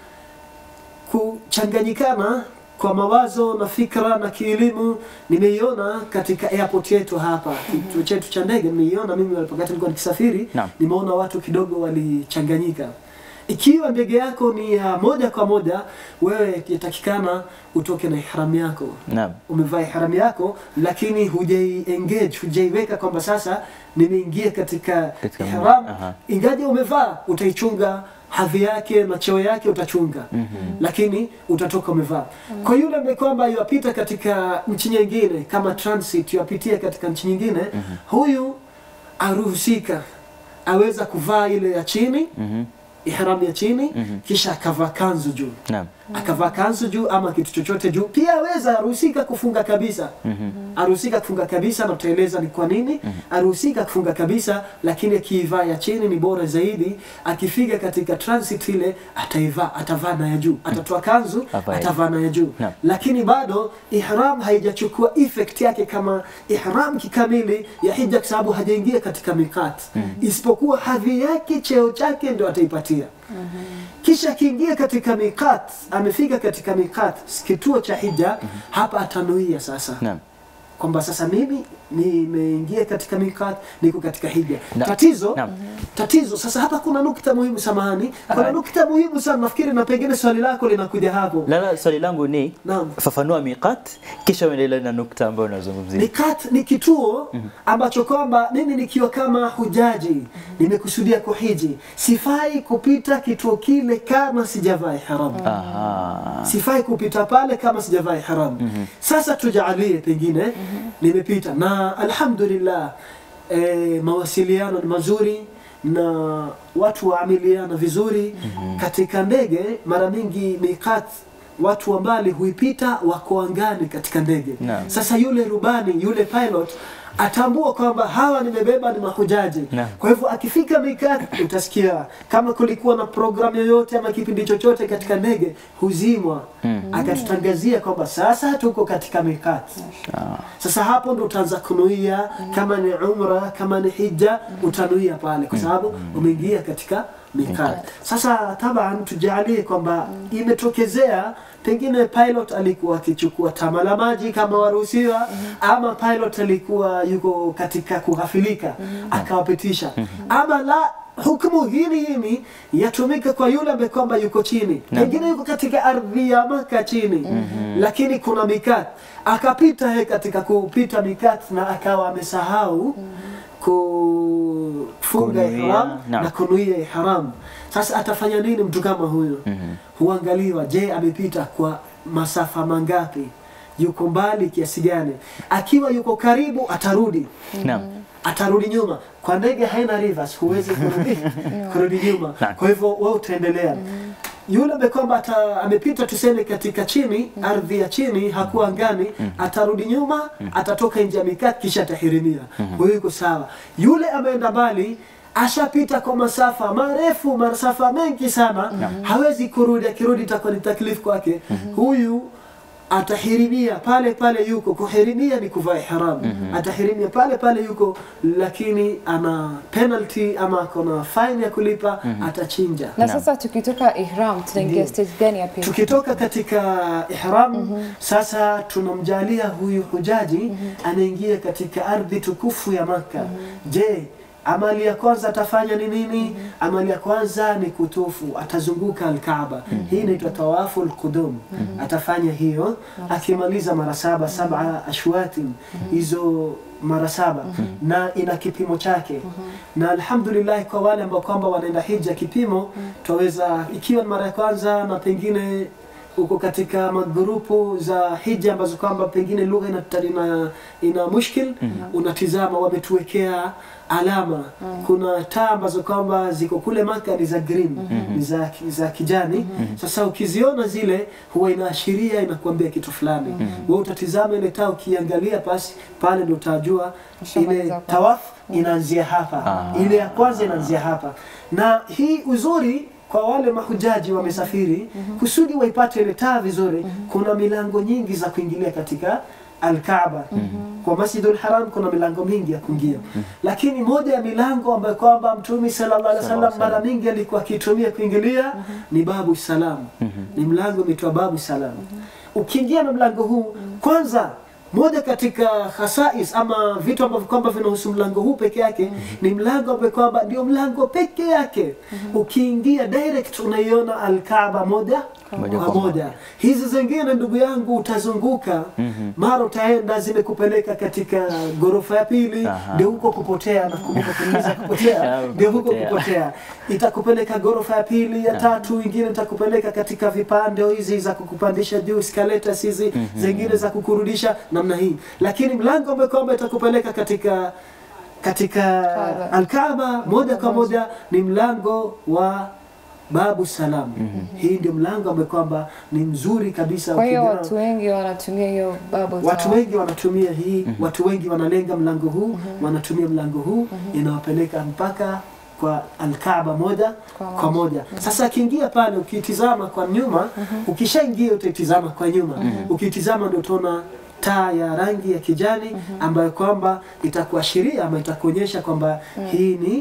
kuchanganyikana kwa mawazo na fikra na kielimu nimeiona katika airport yetu hapa kituo chetu cha ndege nimeiona mimi wakati nilikuwa nikisafiri Naam. nimeona watu kidogo walichanganyika ikiwa ndege yako ni ya moja kwa moja wewe yatakikana utoke na ihram yako Naam. umevaa ihram yako lakini hujai engage hujaiweka kwamba sasa nimeingia katika, Katika ihram aha. ingaje umevaa utaichunga hadhi yake na cheo yake utachunga lakini utatoka umevaa kwa yule ambaye kwamba yuapita katika nchi nyingine kama transit yuapitia katika nchi nyingine huyu aruhusika aweza kuvaa ile ya chini Mhm. ihram ya chini kisha akavaa kanzu juu Naam. akavaa kanzu juu ama kitu chochote juu. Pia aweza aruhusika kufunga kabisa, aruhusika kufunga kabisa, na tutaeleza ni kwa nini aruhusika kufunga kabisa, lakini akiivaa ya chini ni bora zaidi. Akifika katika transit ile ataivaa, atavaa na ya juu, atatoa kanzu, Avae. atavaa na ya juu, Naam. lakini bado ihram haijachukua effect yake kama ihram kikamili ya hija, kwa sababu hajaingia katika mikat, isipokuwa hadhi yake, cheo chake ndio ataipatia kisha akiingia katika mikat, amefika katika mikat, kituo cha hija, hapa atanuia sasa Naam. kwamba sasa mimi nimeingia katika mikat, niko katika hija. Na- Tatizo Naam. tatizo sasa, hapa kuna nukta muhimu, samahani, kuna Ah. nukta muhimu sana, nafikiri na pengine swali lako linakuja hapo. Lala, swali langu ni Naam. fafanua miqat kisha uendelee na nukta ambayo unazungumzia. Mikat ni kituo ambacho kwamba mimi nikiwa kama hujaji nimekusudia kuhiji, sifai kupita kituo kile kama sijavaa ihram. Aha. sifai kupita pale kama sijavaa ihram. Sasa tujalie pengine nimepita na alhamdulillah, e, mawasiliano ni mazuri na watu waamiliana vizuri katika ndege. Mara mingi miqat watu wa mbali huipita wako angani katika ndege. Naam. Sasa yule rubani yule pilot atambua kwamba hawa nimebeba ni mahujaji. Naam. Kwa hivyo akifika mikat, utasikia kama kulikuwa na programu yoyote ama kipindi chochote katika ndege huzimwa, akatutangazia kwamba sasa tuko katika mikat. Sasa hapo ndo utaanza kunuia, kama ni umra, kama ni hija, utanuia pale kwa sababu umeingia katika mikat. Sasa taban, tujalie kwamba imetokezea pengine pilot alikuwa akichukua tama la maji kama waruhusiwa, ama pilot alikuwa yuko katika kughafilika akawapitisha, ama la hukumu hili hili yatumika kwa yule ambaye kwamba yuko chini, pengine yuko katika ardhi ya Maka chini, lakini kuna mikat, akapita yeye katika kupita mikat na akawa amesahau kufunga Kunuia, ihram naam. na kunuia ihram. Sasa atafanya nini mtu kama huyo? Huangaliwa, je, amepita kwa masafa mangapi? Yuko mbali kiasi gani? Akiwa yuko karibu, atarudi Naam. atarudi nyuma. Kwa ndege haina reverse, huwezi kurudi kurudi nyuma. Naam. Kwa hivyo wewe utaendelea. Yule ambaye kwamba ata- amepita tuseme katika chini, ardhi ya chini, hakuwa angani, atarudi nyuma, atatoka nje ya mikati, kisha atahirimia. Kwa hiyo iko sawa. Yule ameenda mbali ashapita kwa masafa marefu, masafa mengi sana, hawezi kurudi. Akirudi itakuwa ni taklifu kwake. Huyu atahirimia pale pale yuko. Kuhirimia ni kuvaa ihram. Atahirimia pale pale yuko, lakini ana penalty ama kuna fine ya kulipa, atachinja. Na sasa tukitoka ihram tunaingia Ndiyo. stage gani ya pili? Tukitoka katika ihram sasa, tunamjalia huyu hujaji anaingia katika ardhi tukufu ya Maka. Je, amali ya kwanza atafanya ni nini? Amali ya kwanza ni kutufu, atazunguka Alkaaba. Hii inaitwa tawafu alqudum. Atafanya hiyo akimaliza mara saba, saba ashwatin, hizo mara saba na ina kipimo chake na alhamdulillah kwa wale ambao kwamba wanaenda hija kipimo twaweza ikiwa ni mara ya kwanza na pengine uko katika magrupu za hija ambazo kwamba pengine lugha ina, ina, ina mushkil unatizama wametuwekea alama kuna taa ambazo kwamba ziko kule Maka ni za green ni za, za kijani sasa ukiziona zile huwa inaashiria inakuambia kitu fulani wewe utatizama ile taa ukiangalia basi pale ndio utajua Ushamaliza ile kwanza. tawaf inaanzia hapa Ah. ile ya kwanza inaanzia hapa na hii uzuri kwa wale mahujaji wamesafiri kusudi waipate ile taa vizuri kuna milango nyingi za kuingilia katika Alkaaba kwa Masjidul Haram kuna milango mingi ya kuingia lakini moja ya milango ambayo kwamba Mtume sallallahu alaihi wasallam Sallallahu mara mingi alikuwa akitumia kuingilia ni babu salam ni mlango unaitwa babu salam ukiingia na mlango huu kwanza moja katika khasais ama vitu ambavyo kwamba vinahusu mlango huu peke yake ni mlango ambao kwamba ndio mlango peke yake ukiingia direct unaiona alkaaba moja Moja kwa kwa moja hizi zingine ndugu yangu utazunguka mara utaenda zimekupeleka katika ghorofa ya pili Aha. ndio huko kupotea na kumbuka kuuliza kupotea Ah, ndio huko kupotea. kupotea itakupeleka ghorofa ya pili ya tatu ingine itakupeleka katika vipande hizi za kukupandisha juu escalators hizi zingine za kukurudisha namna hii lakini mlango ambao kwamba itakupeleka katika katika Kaaba. Alkaaba moja kwa moja ni mlango wa babu salam. Hii ndio mlango ambao kwamba ni mzuri kabisa. Kwa hiyo ukijua- watu wengi wanatumia hiyo bubble Watu tower. wengi wanatumia hii, watu wengi wanalenga mlango huu, wanatumia mlango huu, inawapeleka mpaka kwa Alkaaba moja Kwa kwa moja. Sasa akiingia pale, ukitizama kwa nyuma, ukishaingia utaitizama kwa nyuma, ukitizama ndio utaona taa ya rangi ya kijani ambayo kwamba itakuashiria ama itakuonyesha kwamba hii ni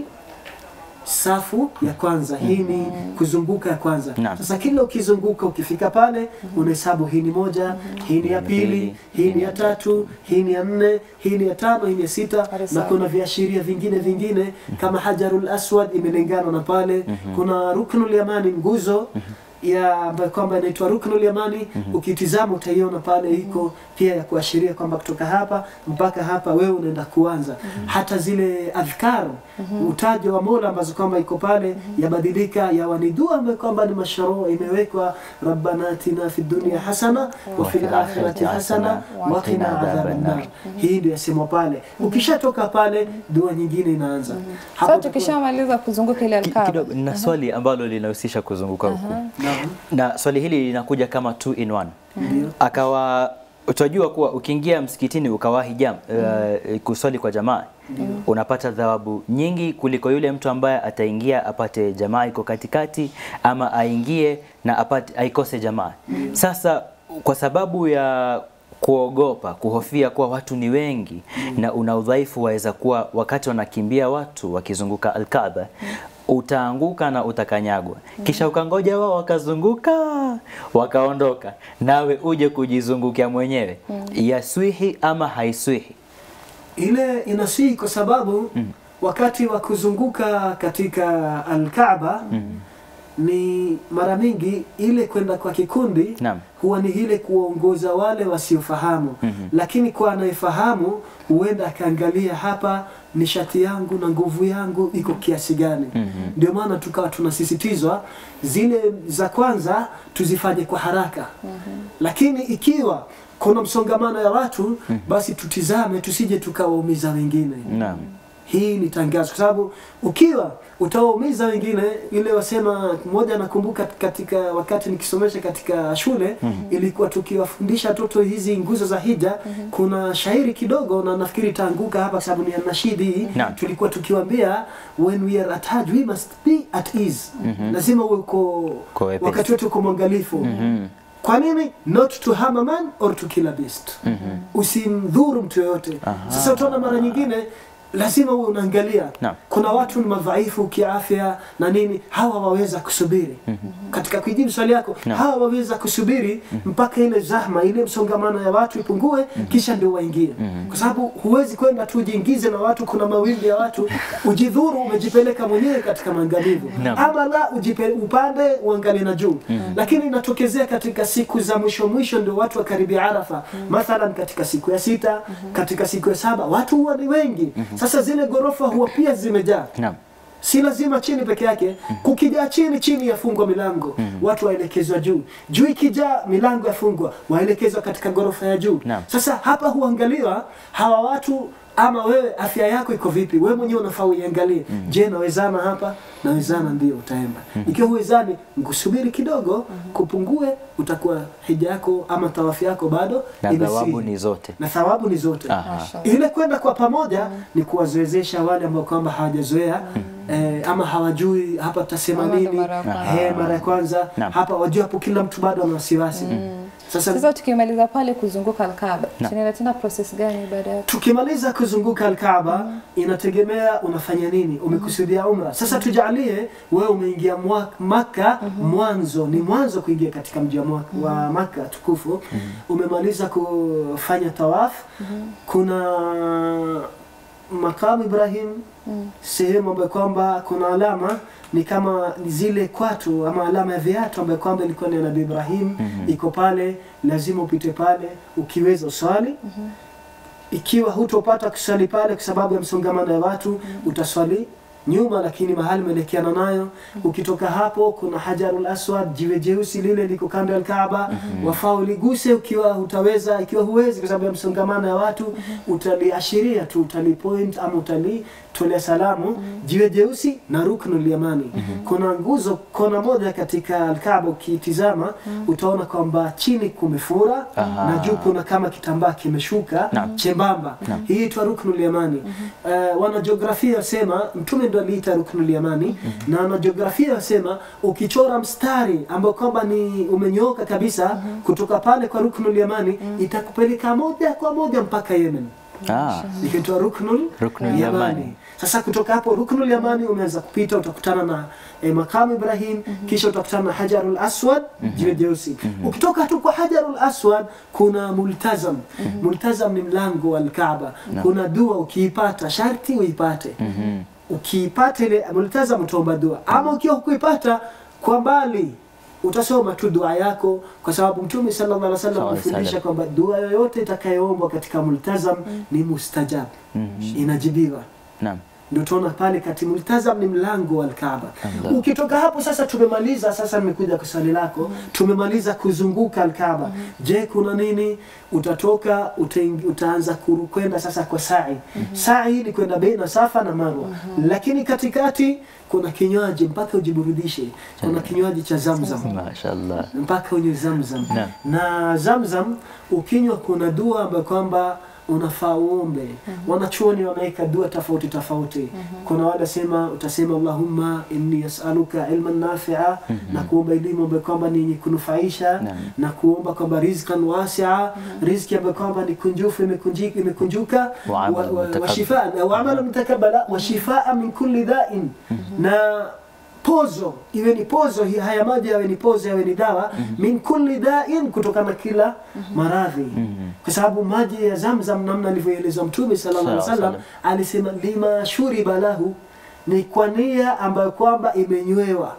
safu ya kwanza, hii ni kuzunguka ya kwanza. Naam. Sasa kila ukizunguka ukifika pale unahesabu hii ni moja, hii ni ya pili, hii ni ya tatu, hii ni ya nne, hii ni ya tano, hii ni ya sita, Hadi na saba. kuna viashiria vingine vingine kama hajarul aswad imelingana na pale. Kuna ruknul yamani, nguzo ya ambayo kwamba inaitwa ruknul yamani. Ukitizama utaiona pale iko pia ya kuashiria kwamba kutoka hapa mpaka hapa wewe unaenda kuanza. Hata zile adhkar utajo wa Mola ambazo kwamba iko pale yabadilika, yawa ni dua ambayo kwamba ni masharua imewekwa, rabbana atina fid dunya hasana wa fil akhirati hasana wa qina adhaban nar. Hii ndio yasemwa pale. Ukishatoka pale dua nyingine inaanza. Sasa Hapo tukishamaliza kuzunguka ile Ki- Alkaaba. kidogo na swali ambalo linahusisha kuzunguka huku Naam. na swali hili linakuja kama two in one Ndio. akawa utajua kuwa ukiingia msikitini ukawahi jam uh, kuswali kwa jamaa unapata thawabu nyingi kuliko yule mtu ambaye ataingia apate jamaa iko katikati ama aingie na apate aikose jamaa sasa kwa sababu ya kuogopa kuhofia kuwa watu ni wengi na una udhaifu waweza kuwa wakati wanakimbia watu wakizunguka Alkaaba utaanguka na utakanyagwa kisha ukangoja wao wakazunguka wakaondoka nawe uje kujizungukia mwenyewe yaswihi ama haiswihi ile inasihi kwa sababu wakati wa kuzunguka katika Alkaaba ni mara mingi ile kwenda kwa kikundi Naam. huwa ni ile kuwaongoza wale wasiofahamu lakini kwa anayefahamu huenda akaangalia hapa nishati yangu na nguvu yangu iko kiasi gani ndio maana tukawa tunasisitizwa zile za kwanza tuzifanye kwa haraka lakini ikiwa kuna msongamano ya watu basi tutizame tusije tukawaumiza wengine naam hii ni tangazo kwa sababu ukiwa utawaumiza wengine ile wasema mmoja nakumbuka katika wakati nikisomesha katika shule ilikuwa tukiwafundisha watoto hizi nguzo za hija kuna shairi kidogo na nafikiri itaanguka hapa kwa sababu ni ya nashidi hii Naam. tulikuwa tukiwaambia when we are at hajj we must be at ease lazima uwe uko Kwa wepesi. wakati wote uko mwangalifu kwa nini not to harm a man or to kill a beast usimdhuru mtu yoyote sasa utaona mara nyingine lazima uwe unaangalia Naam. kuna watu ni madhaifu kiafya na nini hawa waweza kusubiri katika kujibu swali yako Naam. hawa waweza kusubiri mpaka ile zahma ile msongamano ya watu ipungue kisha ndio waingie kwa sababu huwezi kwenda tu ujiingize na watu kuna mawimbi ya watu ujidhuru umejipeleka mwenyewe katika maangamivu Naam. ama la ujipe, upande uangalie na juu lakini inatokezea katika siku za mwisho mwisho ndio watu wakaribia arafa mathalan katika siku ya sita katika siku ya saba watu huwa ni wengi sasa zile ghorofa huwa pia zimejaa naam si lazima chini peke yake kukijaa chini chini yafungwa milango watu waelekezwa juu juu ikijaa milango yafungwa waelekezwa katika ghorofa ya juu Naam. sasa hapa huangaliwa hawa watu ama wewe afya yako iko vipi wewe mwenyewe unafaa uiangalie je nawezana hapa nawezana ndio utaenda ikiwa huwezani ngusubiri kidogo kupungue utakuwa hija yako ama tawafu yako bado na imesihi. thawabu ni zote na thawabu ni zote Aha. Mashallah. ile kwenda kwa pamoja ni kuwazoezesha wale ambao kwamba hawajazoea eh, ama hawajui hapa tutasema Ama ndo nini mara ya kwanza. eh, mara ya kwanza Naam. hapa wajua hapo kila mtu bado ana wasiwasi sasa Sasa tukimaliza pale kuzunguka Alkaaba, Naam. tunaenda tena process gani baada ya tukimaliza kuzunguka Alkaaba inategemea unafanya nini, umekusudia umra. Sasa tujalie wewe umeingia mwa- Maka mwanzo, ni mwanzo kuingia katika mji wa Mwa- wa Maka tukufu, umemaliza kufanya tawaf, kuna makamu Ibrahim sehemu ambayo kwamba kuna alama ni kama ni zile kwatu ama alama ya viatu ambayo kwamba ilikuwa ni ya Nabii Ibrahim iko pale, lazima upite pale ukiweza uswali ikiwa hutopata kuswali pale kwa sababu ya msongamano ya watu utaswali nyuma, lakini mahali umeelekeana nayo. Ukitoka hapo kuna Hajarul Aswad, jiwe jeusi lile liko kando ya Kaaba. Wafaa uliguse ukiwa hutaweza, ikiwa huwezi kwa sababu ya msongamano ya watu, utaliashiria tu, utalipoint ama utalitolea salamu. Jiwe jeusi na Ruknul Yamani. Kuna nguzo kona moja katika Al-Kaaba, ukitizama utaona kwamba chini kumefura Aha. na juu kuna kama kitambaa kimeshuka Naam. chembamba. Hii itwa Ruknul Yamani. Uh, wanajiografia wasema mtume ndo aliita Ruknul Yamani na wanajiografia wasema ukichora mstari ambao kwamba ni umenyooka kabisa kutoka pale kwa Ruknul Yamani itakupeleka moja kwa moja mpaka Yemen Ah, ikiitwa Ruknul, Ruknul Yamani. Yamani. Sasa kutoka hapo Ruknul Yamani umeanza kupita, utakutana na eh, makamu Ibrahim, kisha utakutana na Hajarul Aswad, jiwe jeusi. Ukitoka tu kwa Hajarul Aswad kuna Multazam. Multazam ni mlango wa Kaaba. Kuna dua ukiipata, sharti uipate. mhm. Ukiipata ile Multazam utaomba dua, ama ukiwa hukuipata kwa mbali utasoma tu dua yako, kwa sababu Mtume sallallahu alaihi wasallam Sallallahu alaihi amefundisha kwamba dua yoyote itakayoombwa katika multazam ni mustajab, inajibiwa. Naam. Ndio tunaona pale kati multazam ni mlango wa Al-Kaaba. Allah. Ukitoka hapo sasa, tumemaliza sasa, nimekuja kwa swali lako, tumemaliza kuzunguka Al-Kaaba. Je, kuna nini? Utatoka utaingi, utaanza kuru- kwenda sasa kwa sa'i. Sa'i ni kwenda baina Safa na Marwa, lakini katikati kuna kinywaji mpaka ujiburudishe. Kuna kinywaji cha Zamzam Mashallah. mpaka unywe Zamzam. Naam. Na Zamzam ukinywa, kuna dua ambayo kwamba unafaa uombe. Wanachuoni wanaweka dua tofauti tofauti. Kuna wale sema utasema Allahumma inni as'aluka ilman nafi'a na kuomba elimu ambayo kwamba ni yenye kunufaisha Naam. na kuomba kwamba rizqan wasi'a, riziki ambayo kwamba ni kunjufu imekunjika imekunjuka Wa amal wa- wa- wa mutakabbal. shifaa wa amalu mutakabbala wa shifaa min kulli da'in na pozo iwe ni pozo hi- haya maji yawe ni pozo yawe ni dawa min kulli da'in kutokana na kila maradhi kwa sababu maji ya zamzam namna alivyoeleza mtume sallallahu alaihi wasallam Sallallahu alisema lima shuriba lahu ni kwa nia ambayo kwamba imenywewa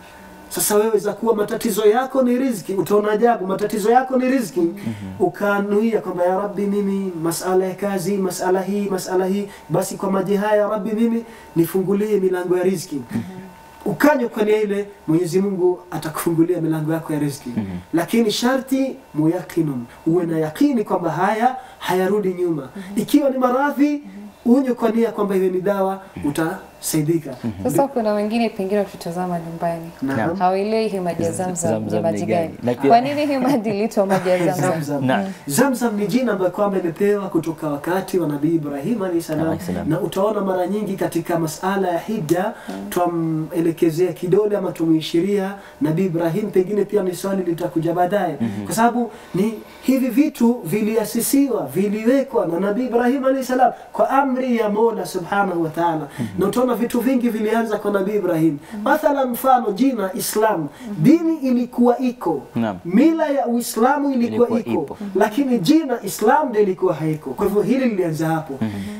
sasa wewe za kuwa matatizo yako ni riziki, utaona ajabu. Matatizo yako ni riziki, ukanuia kwamba ya Rabbi, mimi masala ya kazi, masala hii, masala hii, basi kwa maji haya ya Rabbi, mimi nifungulie milango ya riziki. Ukanywa kwa nia ile, Mwenyezi Mungu atakufungulia milango yako ya riziki. Lakini sharti muyakinun, uwe na yakini kwamba haya hayarudi nyuma. Ikiwa ni maradhi, unywe kwa nia kwamba iwe ni dawa, utasaidika. Sasa kuna wengine pengine wakitazama nyumbani Naam. hawaelewi hii maji ya Zamzam Zamzam ni maji ni gani. gani? Na pia- Kwa nini hii maji iliitwa maji ya Zamzam? Zamzam. Naam. Zamzam ni jina ambayo kwamba imepewa kutoka wakati wa Nabii Ibrahim alayhi salam, Alayhi salam. na utaona mara nyingi katika masala ya hija twamelekezea kidole ama tumuishiria Nabii Ibrahim. Pengine pia ni swali litakuja baadaye, kwa sababu ni hivi vitu viliasisiwa viliwekwa na Nabii Ibrahim alayhi salam kwa amri ya Mola subhanahu wa ta'ala, na utaona vitu vingi vilianza kwa Nabii Ibrahim. Mathalan, mfano jina Islam, dini ilikuwa iko Naam. mila ya Uislamu ilikuwa, Ilikuwa iko, ipo. lakini jina Islam ndio ilikuwa haiko. Kwa hivyo hili lilianza hapo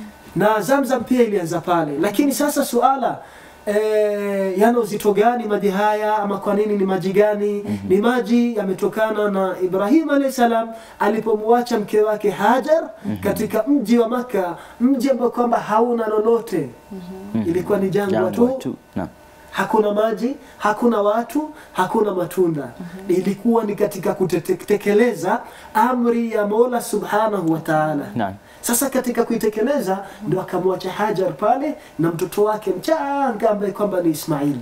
na Zamzam pia ilianza pale, lakini sasa suala eh, yana uzito gani maji haya ama kwa nini ni maji gani? Ni maji yametokana na Ibrahim alayhi salam alipomwacha mke wake Hajar katika mji wa Maka, mji ambao kwamba hauna lolote, ilikuwa ni jangwa Jangwa tu tu. Naam. hakuna maji, hakuna watu, hakuna matunda. Ilikuwa ni katika kutekeleza amri ya Mola subhanahu wa ta'ala. Naam. Sasa katika kuitekeleza ndo akamwacha Hajar pale na mtoto wake mchanga ambaye kwamba ni Ismail.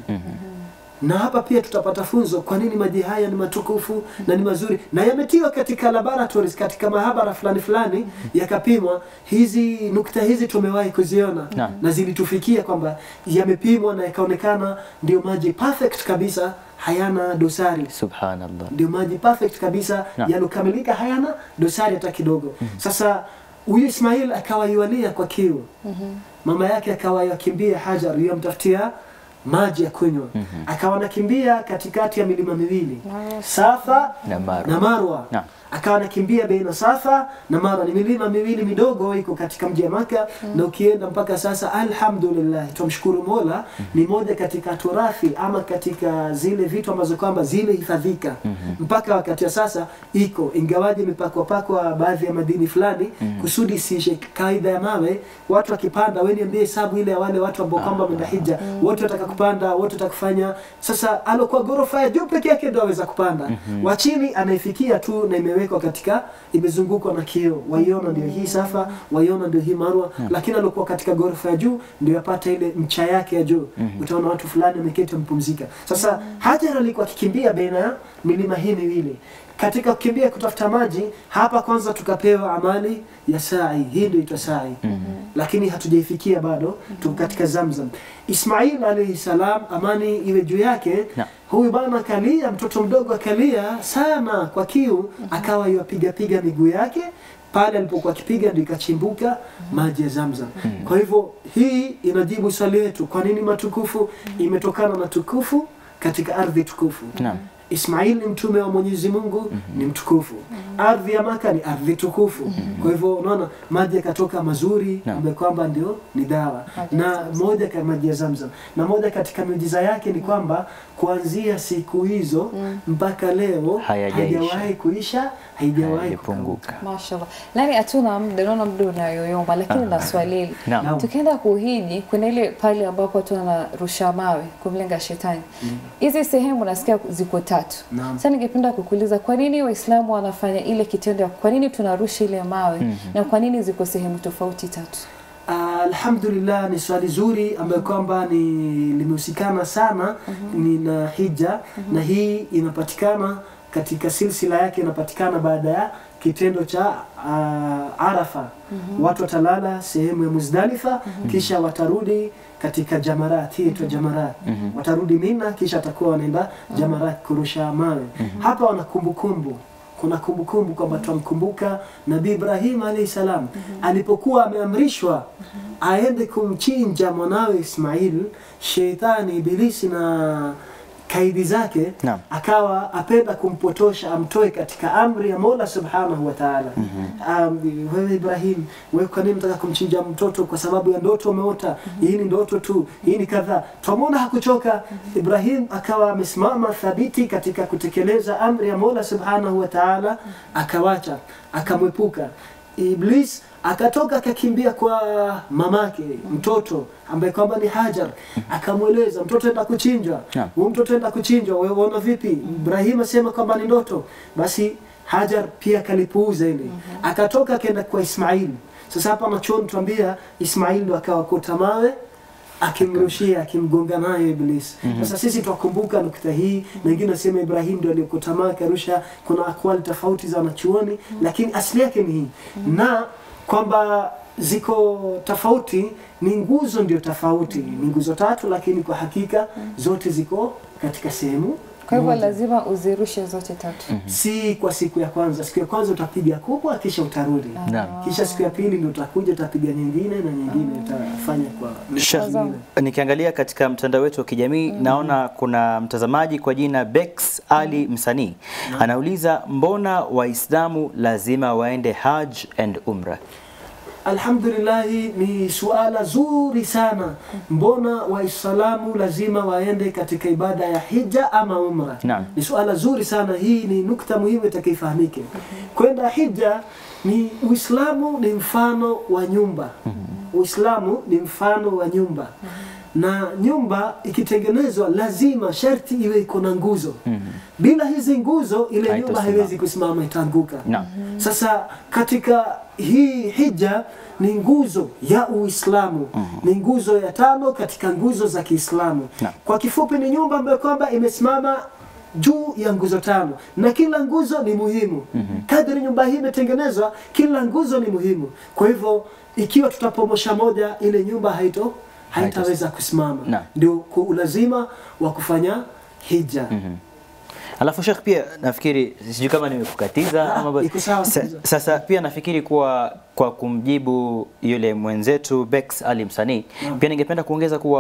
Na hapa pia tutapata funzo kwa nini maji haya ni matukufu na ni mazuri na yametiwa katika laboratories, katika mahabara fulani fulani yakapimwa. Hizi nukta hizi tumewahi kuziona Naam. na zilitufikia kwamba yamepimwa na yakaonekana ndio maji perfect kabisa, hayana dosari Subhanallah. ndio maji perfect kabisa Naam. yalokamilika, hayana dosari hata kidogo. Sasa huyu Ismail akawa yualia kwa kiu, mama yake akawa yakimbia Hajar yamtafutia maji ya kunywa akawa anakimbia katikati ya milima miwili Safa Na Marwa. na Marwa Naam. akawa anakimbia baina Safa na Marwa. Ni milima miwili midogo iko katika mji wa Maka na ukienda mpaka sasa, alhamdulillah, tumshukuru Mola, ni moja katika turathi ama katika zile vitu ambazo kwamba zimehifadhika mpaka wakati wa sasa iko, ingawaje imepakwa pakwa baadhi ya madini fulani kusudi isishe kaida ya mawe. Watu wakipanda, wewe niambie hesabu ile ya wale watu ambao kwamba wameenda hija, wote wataka kupanda, wote wataka kufanya. Sasa alokuwa ghorofa ya juu peke yake ndio aweza kupanda, wa chini anaifikia tu na imewekwa katika, imezungukwa na kioo, waiona ndio hii Safa, waiona ndio hii Marwa, lakini alokuwa katika ghorofa ya juu ndio yapata ile mcha yake ya juu. Utaona watu fulani wameketi wamepumzika. Sasa Hajar alikuwa akikimbia baina ya milima hii miwili katika kukimbia kutafuta maji hapa kwanza tukapewa amali ya sai hii ndio itwa sai lakini hatujaifikia bado tuko katika zamzam ismail alayhi salam amani iwe juu yake Na. huyu bana akalia mtoto mdogo akalia sana kwa kiu akawa yapiga piga miguu yake pale alipokuwa akipiga ndio ikachimbuka maji ya zamzam kwa hivyo hii inajibu swali letu kwa nini matukufu imetokana na tukufu katika ardhi tukufu Naam. Ismail ni mtume wa Mwenyezi Mungu ni mtukufu. Ardhi ya Maka ni ardhi tukufu. Kwa hivyo unaona maji yakatoka mazuri Naam. ambayo kwamba ndio ni dawa. Maji ya Na Zamzam. moja ka maji ya Zamzam. Na moja katika miujiza yake ni kwamba kuanzia siku hizo mpaka leo Hayajaisha. haijawahi kuisha, haijawahi kupunguka. Haijapunguka. Mashallah. Nani hatuna muda, naona muda unayoyoma, lakini na swali hili. Naam. Naam. Tukienda kuhiji, kuna ile pale ambapo watu wanarusha mawe kumlenga shetani. Hizi sehemu nasikia ziko tatu. Naam. Sasa ningependa kukuuliza kwa nini Waislamu wanafanya ile kitendo ya kwa nini tunarusha ile mawe na kwa nini ziko sehemu tofauti tatu? Ah, Alhamdulillah ni swali zuri ambayo kwamba ni limehusikana sana ni na hija na hii inapatikana katika silsila yake inapatikana baada ya kitendo cha ah, Arafa. Watu watalala sehemu ya Muzdalifa kisha watarudi katika Jamarat, hii itwa Jamarat. Watarudi Mina kisha watakuwa wanaenda Jamarat kurusha mawe. Hapa wana kumbukumbu kuna kumbukumbu kwamba twamkumbuka Nabii Ibrahim alayhi salam alipokuwa ameamrishwa aende kumchinja mwanawe Ismail, sheitani Ibilisi na kaidi zake Naam. akawa apenda kumpotosha amtoe katika amri ya Mola subhanahu wa ta'ala. Um, wewe Ibrahim, wewe kwa nini unataka kumchinja mtoto? Kwa sababu ya ndoto umeota? Hii ni ndoto tu, hii ni kadhaa. Twamwona hakuchoka Ibrahim, akawa amesimama thabiti katika kutekeleza amri ya Mola subhanahu wa ta'ala, akawacha akamwepuka Iblis akatoka akakimbia kwa mamake mtoto ambaye kwamba ni Hajar, akamweleza mtoto enda kuchinjwa, Naam. huyu mtoto enda kuchinjwa, wewe unaona vipi? Ibrahim asema kwamba ni ndoto. Basi Hajar pia akalipuuza ile, akatoka akaenda kwa Ismail. Sasa hapa machoni tuambia Ismail ndo akawakota mawe akimrushia akimgonga nayo Iblis. Sasa sisi twakumbuka nukta hii, na wengine wasema Ibrahim ndio aliyokota mawe akarusha. Kuna akwali tofauti za wanachuoni, lakini asili yake ni hii na kwamba ziko tofauti, ni nguzo ndio tofauti, ni nguzo tatu, lakini kwa hakika zote ziko katika sehemu Kwa hivyo moja. lazima uzirushe zote tatu. si kwa siku ya kwanza. Siku ya kwanza utapiga kubwa, kisha utarudi, Naam. kisha siku ya pili ndio utakuja utapiga nyingine na nyingine utafanya kwa Sha- nyingine. Nikiangalia katika mtandao wetu wa kijamii naona kuna mtazamaji kwa jina Bex Ali Msanii anauliza, mbona Waislamu lazima waende Hajj and Umra? Alhamdulillahi, ni suala zuri sana. Mbona Waislamu lazima waende katika ibada ya hija ama umra? Naam. Ni suala zuri sana. Hii ni nukta muhimu itakayofahamike. Kwenda hija ni Uislamu ni mfano wa nyumba. Uislamu ni mfano wa nyumba na nyumba ikitengenezwa lazima sharti iwe iko na nguzo. Bila hizi nguzo ile nyumba Haitasimama. haiwezi kusimama, itaanguka. Naam. Sasa katika hii hija ni nguzo ya Uislamu, ni nguzo ya tano katika nguzo za Kiislamu. Naam. Kwa kifupi, ni nyumba ambayo kwamba imesimama juu ya nguzo tano na kila nguzo ni muhimu. Kadri nyumba hii imetengenezwa, kila nguzo ni muhimu. Kwa hivyo ikiwa tutapomosha moja, ile nyumba haito haitaweza kusimama. Naam. Ndio ku- ulazima wa kufanya hija. Alafu Sheikh, pia nafikiri sijui kama nimekukatiza Ah, ama ba- iko sawa, sa, sikiza. sasa pia nafikiri kuwa kwa kumjibu yule mwenzetu Bex Ali Msanii, pia ningependa kuongeza kuwa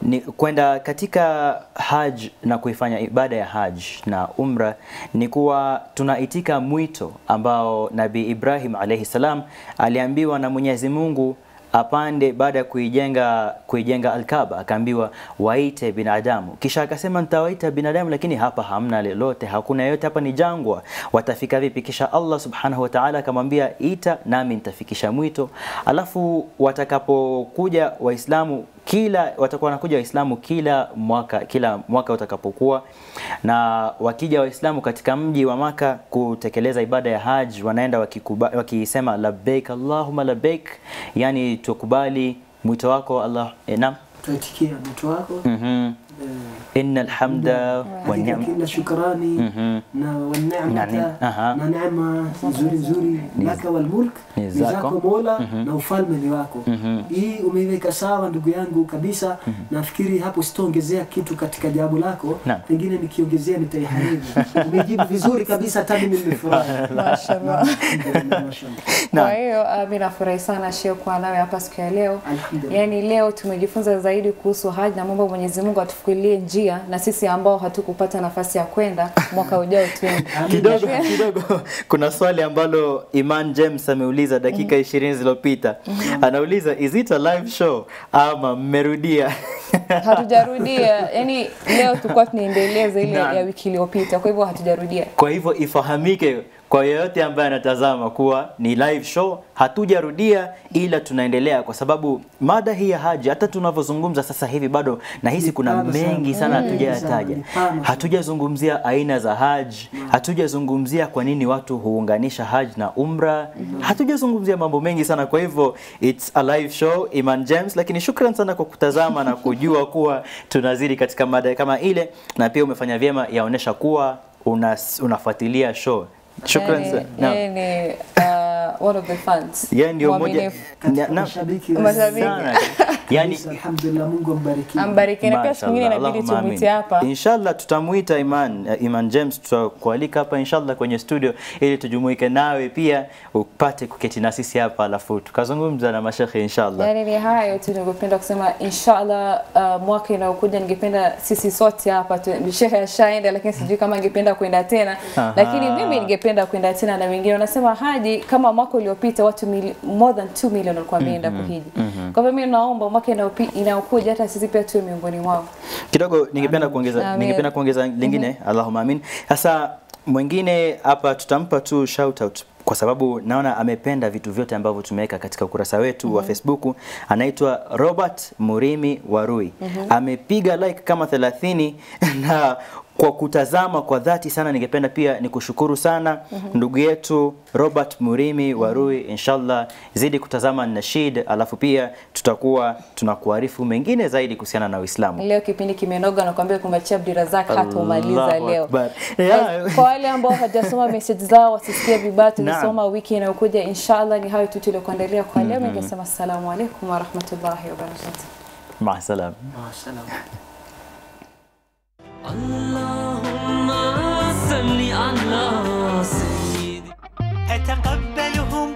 ni kwenda katika haj na kuifanya ibada ya haj na umra ni kuwa tunaitika mwito ambao Nabii Ibrahim alayhi salam aliambiwa na Mwenyezi Mungu apande baada ya kuijenga kuijenga Alkaba, akaambiwa waite binadamu, kisha akasema nitawaita binadamu, lakini hapa hamna lolote, hakuna yote, hapa ni jangwa, watafika vipi? Kisha Allah subhanahu wa ta'ala akamwambia ita, nami nitafikisha mwito. Alafu watakapokuja Waislamu kila watakuwa wanakuja Waislamu kila mwaka kila mwaka utakapokuwa, na wakija Waislamu katika mji wa Maka kutekeleza ibada ya Hajj, wanaenda wakikuba, wakisema labbaik Allahumma labbaik, yani tukubali mwito wako Allah. Eh, naam, Tuitikia mwito wako mhm, eh, innal hamda wa katika ni'ma kila shukrani Mhm. na Na waneemata ne- aha. na neema nzuri nzuri Ni- laka wal mulk ni ni zako. zako Mola na ufalme ni wako. Mhm. Hii umeiweka sawa ndugu yangu kabisa. Nafikiri hapo sitaongezea kitu katika jawabu lako, Naam. pengine nikiongezea nitaiharibu. Umejibu vizuri kabisa, hata mimi nimefurahi. Mashallah. Alhamdulillah, mashallah. Kwa hiyo uh, mimi nafurahi sana Sheikh kuwa nawe hapa siku ya leo. Alhamdulillah. Yaani leo tumejifunza zaidi kuhusu haji na mambo Mwenyezi Mungu atufukulie njia na sisi ambao hatukupata nafasi ya kwenda mwaka ujao tuende. kidogo kidogo kuna swali ambalo Iman James ameuliza dakika ishirini zilizopita anauliza is it a live show ama mmerudia Hatujarudia. Yaani leo tulikuwa tunaendeleza ile Naam. ya wiki iliyopita. Kwa hivyo hatujarudia. kwa hivyo ifahamike kwa yeyote ambaye anatazama kuwa ni live show hatujarudia ila tunaendelea kwa sababu mada hii ya haji hata tunavyozungumza sasa hivi bado nahisi Ni kuna pana sana. mengi sana Mm. hatujayataja Ni pana sana. hatujazungumzia aina za haji hatujazungumzia kwa nini watu huunganisha haji na umra hatujazungumzia mambo mengi sana kwa hivyo it's a live show Iman James lakini shukran sana kwa kutazama na kujua kuwa tunazidi katika mada kama ile na pia umefanya vyema yaonesha kuwa unas, unafuatilia show shukran Yaani- sana Naam. yaani, uh, one of the fans. yeye ndio mmoja Mwaminifu. Katika Na- na- mashabiki wa- Mashabiki. sana yani Kabisa, Alhamdulillah, Mungu ambariki. Ambariki na pia siku nyingine Mashallah, inabidi Allahumma tumwite amin. hapa. Inshallah tutamuita Iman uh, Iman James tutakualika hapa inshallah kwenye studio ili tujumuike nawe pia upate kuketi na sisi hapa alafu tukazungumza na mashekhe inshallah. Yaani ni hayo tu ningependa kusema inshallah uh, mwaka inayokuja ningependa sisi sote hapa tu shehe ashaenda lakini sijui kama angependa kwenda tena Aha. lakini mimi ningependa kwenda tena na wengine wanasema haji kama mwaka uliopita watu mili, more than 2 million walikuwa wameenda kuhiji kwa hivyo mimi naomba mwaka inayopi- inayokuja hata sisi pia tuwe miongoni mwao Kidogo ningependa kuongeza Amin. ningependa kuongeza lingine Allahumma amin. Sasa mwingine hapa tutampa tu shout out kwa sababu naona amependa vitu vyote ambavyo tumeweka katika ukurasa wetu wa Facebook. Anaitwa Robert Murimi Warui. Amepiga like kama 30 na kwa kutazama kwa dhati sana, ningependa pia nikushukuru sana ndugu yetu Robert Murimi Warui. Inshallah zidi kutazama Nashid, alafu pia tutakuwa tunakuarifu mengine zaidi kuhusiana na Uislamu. leo kipindi kimenoga nakwambia kumachia Abdirazak hata umaliza Allahu leo Akbar. Yeah. Kwa- kwa wale ambao hawajasoma message zao wasisikie vibaya Naam. tulisoma wiki inayokuja inshallah ni hayo tu tuliokuandalia kwa leo ningesema assalamu alaikum warahmatullahi wabarakatuh Maa salam. Mashallah. اللهم صل على سيدي أتقبلهم